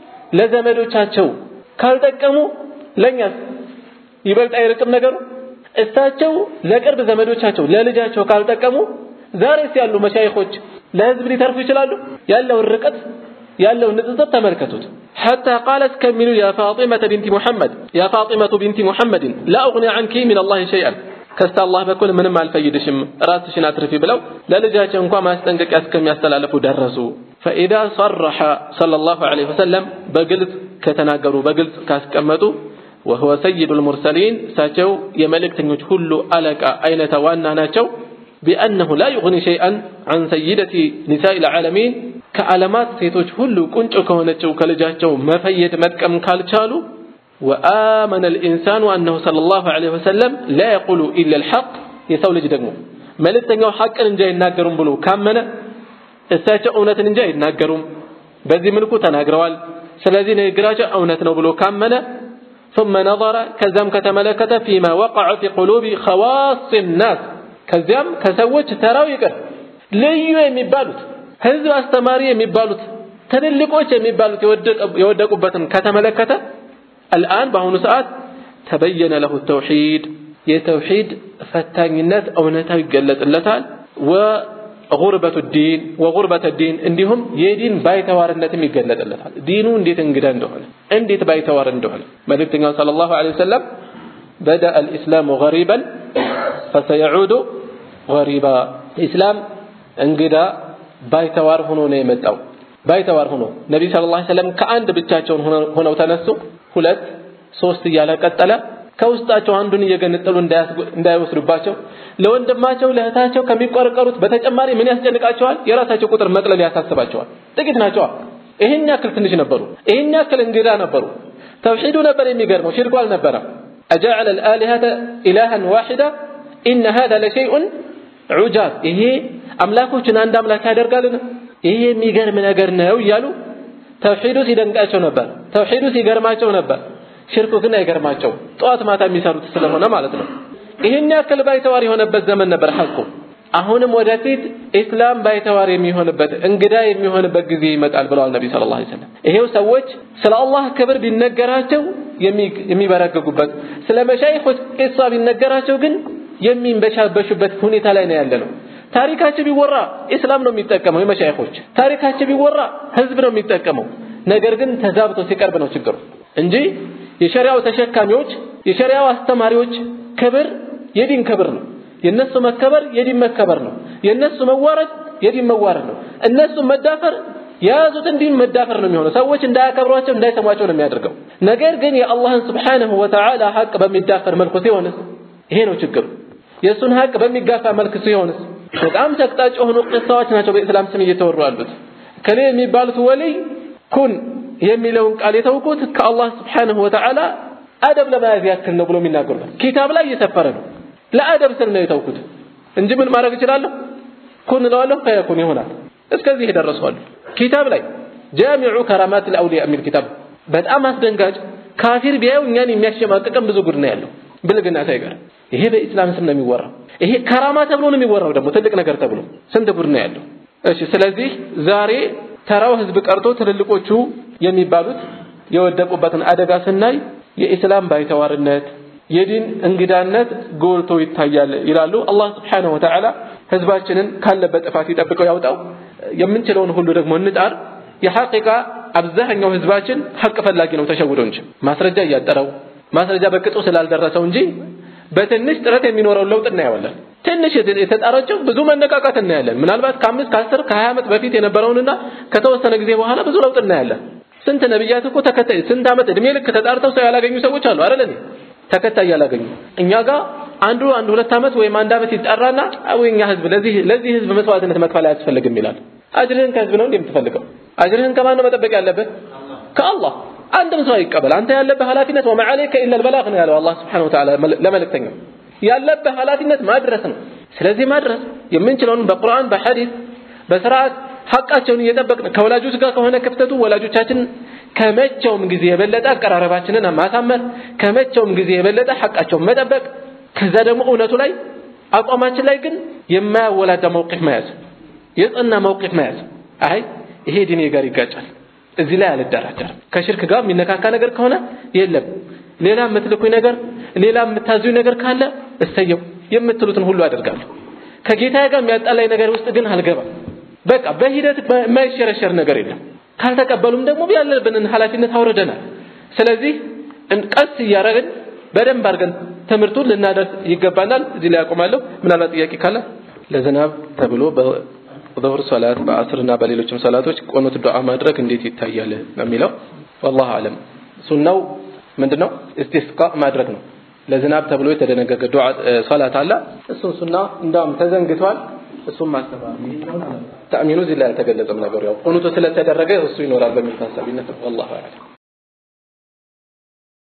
ለዘመዶቻቸው ካልጠቀሙ ለኛስ ይበልጥ አይርቅም ነገሩ? እሳቸው ለቅርብ ዘመዶቻቸው ለልጃቸው ካልጠቀሙ ዛሬስ ያሉ መሻይኾች ለህዝብ ሊተርፉ ይችላሉ? ያለውን ርቀት ያለውን ንጽጽር ተመልከቱት። ሐታ ቃለት ከሚሉ ያ ፋጢመተ ቢንቲ ሙሐመድ ያ ፋጢመቱ ቢንቲ ሙሐመድን ላ ኡግኒ ዐንኪ ሚን አላህ ሸይአን ከስተ አላህ በኩል ምንም አልፈይድሽም ራስሽን አትርፊ ብለው ለልጃቸው እንኳ ማስጠንቀቂያ እስከሚያስተላልፉ ደረሱ። ፈኢዛ ሰረሐ ሰለላሁ ዐለይሂ ወሰለም በግልጽ ከተናገሩ በግልጽ ካስቀመጡ وهو سيد المرسلين ساتو يملكتنيوች ሁሉ አለቃ አይነታ ዋና ናቸው بأنه لا يغني شيئا عن سيدة نساء العالمين ከዓለማት ሴቶች ሁሉ ቁንጮ ከሆነችው ከልጃቸው መፈየድ መጥቀም ካልቻሉ وآمن الإنسان أنه صلى الله عليه وسلم لا يقول إلا الحق የሰው ልጅ ደግሞ መልእክተኛው ሐቅን እንጂ አይናገሩም ብሎ ካመነ እሳቸው እውነትን እንጂ አይናገሩም በዚህ መልኩ ተናግረዋል ስለዚህ ንግግራቸው እውነት ነው ብሎ ካመነ ثم نظر ከዛም ከተመለከተ فيما وقع في قلوب خواص الناس ከዚያም ከሰዎች ተራው ይቅር ልዩ የሚባሉት ህዝብ አስተማሪ የሚባሉት ትልልቆች የሚባሉት የወደቁበትን ከተመለከተ الآن በአሁኑ ሰዓት ተበየነ ለሁ ተውሂድ የተውሂድ ፈታኝነት እውነታው ይገለጽለታል ወጉርበቱ ዲን ወጉርበተ ዲን እንዲሁም የዲን ባይተዋርነትም ይገለጽለታል ዲኑ እንዴት እንግዳ እንደሆነ እንዴት ባይተዋር እንደሆነ መልእክተኛው ሰለላሁ ዐለይሂ ወሰለም بدأ الإسلام غريبا فسيعود غريبا ኢስላም እንግዳ ባይተዋር ሆኖ ነው የመጣው ባይተዋር ሆኖ ነብይ ሰለላሁ ዐለይሂ ወሰለም ከአንድ ብቻቸውን ሆነው ተነሱ ሁለት ሶስት እያለ ቀጠለ ከውስጣቸው አንዱን እየገነጠሉ እንዳይወስዱባቸው ለወንድማቸው ለእህታቸው ከሚቆረቀሩት በተጨማሪ ምን ያስጨንቃቸዋል የራሳቸው ቁጥር መቅለል ያሳስባቸዋል ጥቂት ናቸዋ ይህን ያክል ትንሽ ነበሩ ይህን ያክል እንግዳ ነበሩ ተውሂዱ ነበር የሚገርመው ሽርኩ አልነበረም أجعل الآلهة إلها واحدة إن هذا لشيء عجاب ይሄ አምላኮችን አንድ አምላክ ያደርጋልን ይሄ የሚገርም ነገር ነው እያሉ ተውሂዱ ሲደንቃቸው ነበር ተውሂዱ ሲገርማቸው ነበር ሽርኩ ግን አይገርማቸው ጠዋት ማታ የሚሰሩት ስለሆነ ማለት ነው ይህን ያክል ባይተዋር የሆነበት ዘመን ነበር ሐቁ አሁንም ወደፊት ኢስላም ባይተዋር የሚሆንበት እንግዳ የሚሆንበት ጊዜ ይመጣል ብለዋል ነቢ ስለ ላ ሰለም ይሄው ሰዎች ስለ አላህ ክብር ቢነገራቸው የሚበረግጉበት ስለ መሻይኾች ቂሷ ቢነገራቸው ግን የሚንበሻበሹበት ሁኔታ ላይ ነው ያለ ነው ታሪካቸው ቢወራ ኢስላም ነው የሚጠቀመው የመሻይኾች ታሪካቸው ቢወራ ህዝብ ነው የሚጠቀመው ነገር ግን ተዛብቶ ሲቀርብ ነው ችግሩ እንጂ የሸሪያው ተሸካሚዎች የሸሪያው አስተማሪዎች ክብር የዲን ክብር ነው የነሱ መከበር የዲን መከበር ነው የነሱ መዋረድ የዲን መዋረድ ነው እነሱ መዳፈር የያዙትን ዲን መዳፈር ነው የሚሆነው ሰዎች እንዳያከብሯቸው እንዳይሰሟቸው ነው የሚያደርገው ነገር ግን የአላህን ስብሓንሁ ወተዓላ ሀቅ በሚዳፈር መልኩ ሲሆንስ ይሄ ነው ችግሩ የእሱን ሀቅ በሚጋፋ መልክ ሲሆንስ በጣም ተቅጣጭ የሆኑ ቅሳዎች ናቸው በኢስላም ስም እየተወሩ ያሉት ከሌ የሚባሉት ወልይ ኩን የሚለውን ቃል የተውኩት ከአላህ ስብሓንሁ ወተዓላ አደብ ለመያዝ ያክል ነው ብሎ የሚናገሩበት ኪታብ ላይ እየሰፈረ ነው ለአደብ ስል ነው የተውኩት እንጂ ምን ማድረግ እችላለሁ ኩን እለዋለሁ ፈየኩን ይሆናል እስከዚህ የደረሰዋል ኪታብ ላይ ጃሚዑ ከራማት ልአውሊያ የሚል ኪታብ በጣም አስደንጋጭ ካፊር ቢያዩ እኛን የሚያሸማቅቀን ብዙ ጉድ ነው ያለው ብልግና ሳይቀር ይሄ በኢስላም ስም ነው የሚወራው ይሄ ከራማ ተብሎ ነው የሚወራው ደግሞ ትልቅ ነገር ተብሎ ስንት ጉድ ነው ያለው እሺ ስለዚህ ዛሬ ተራው ህዝብ ቀርቶ ትልልቆቹ የሚባሉት የወደቁበትን አደጋ ስናይ የኢስላም ባይተዋርነት የዲን እንግዳነት ጎልቶ ይታያል ይላሉ አላህ ስብሓንሁ ወተዓላ ህዝባችንን ካለበት ጥፋት ይጠብቀው ያውጣው የምንችለውን ሁሉ ደግሞ እንጣር የሐቂቃ አብዛኛው ህዝባችን ሐቅ ፈላጊ ነው ተሸውዶ እንጂ ማስረጃ እያጠረው ማስረጃ በቅጡ ስላልደረሰው እንጂ በትንሽ ጥረት የሚኖረውን ለውጥ እናየዋለን ትንሽ የተጣረችው ብዙ መነቃቃት እናያለን ምናልባት ከአምስት ከአስር ከሀያ ዓመት በፊት የነበረውንና ከተወሰነ ጊዜ በኋላ ብዙ ለውጥ እናያለን ስንት ነብያት እኮ ተከታይ ስንት ዓመት እድሜ ልክ ተጣርተው ሰው ያላገኙ ሰዎች አሉ አይደል ተከታይ ያላገኙ እኛ ጋር አንዱ አንድ ሁለት ዓመት ወይም አንድ ዓመት ይጣራና ወይ እኛ ህዝብ ለዚህ ለዚህ ህዝብ መስዋዕትነት መክፈል አያስፈልግም ይላል አጅርህን ከህዝብ ነው እንደምትፈልገው አጅርህን ከማን ነው መጠበቅ ያለብህ ከአላህ አንድም ሰው አይቀበል አንተ ያለብህ ኃላፊነት ወማ አለይከ ኢላ البلاغ ነው ያለው አላህ Subhanahu Wa Ta'ala ለመልእክተኛው ያለብህ ኃላፊነት ማድረስ ነው ስለዚህ ማድረስ የምንችለውን በቁርአን በሐዲስ በስርዓት ሐቃቸውን እየጠበቅን ከወላጆች ጋር ከሆነ ክፍተቱ ወላጆቻችን ከመቼውም ጊዜ የበለጠ አቀራረባችንን ማሳመር ከመቼውም ጊዜ የበለጠ ሐቃቸውን መጠበቅ ከዛ ደግሞ እውነቱ ላይ አቋማችን ላይ ግን የማያወላዳ መውቂፍ መያዝ የጸና መውቂፍ መያዝ አይ ይሄ ዲኔ ጋር ይጋጫል እዚህ ላይ አልደራደርም ከሽርክ ጋር የሚነካካ ነገር ከሆነ የለም ሌላ የምትልኩኝ ነገር ሌላ የምታዙኝ ነገር ካለ እሰየው የምትሉትን ሁሉ አደርጋለሁ ከጌታዬ ጋር የሚያጣላኝ ነገር ውስጥ ግን አልገባም በቃ በሂደት የማይሸረሸር ነገር የለም ካልተቀበሉም ደግሞ ያለብንን ኃላፊነት አውርደናል ስለዚህ ቀስ እያረግን በደንብ አድርገን ትምህርቱን ልናደርስ ይገባናል እዚህ ላይ አቆማለሁ ምናልባት ጥያቄ ካለ ለዝናብ ተብሎ በዙህር ሶላት በአስርና በሌሎችም ሶላቶች ቆኑት ዱዓ ማድረግ እንዴት ይታያል ነው የሚለው والله አለም ሱናው ምንድነው እስቲስቃ ማድረግ ነው። ለዝናብ ተብሎ የተደነገገ ዱዓ ሰላት አለ። እሱን ሱና እንዳውም ተዘንግቷል። እሱም ማስተባበል ተአሚኑ እዚህ ላይ አልተገለጸም ነገሩ ያው ቁኑቱ ስለተደረገ እሱ ይኖራል በሚል ታሳቢነት ነው። ወላሁ አዕለም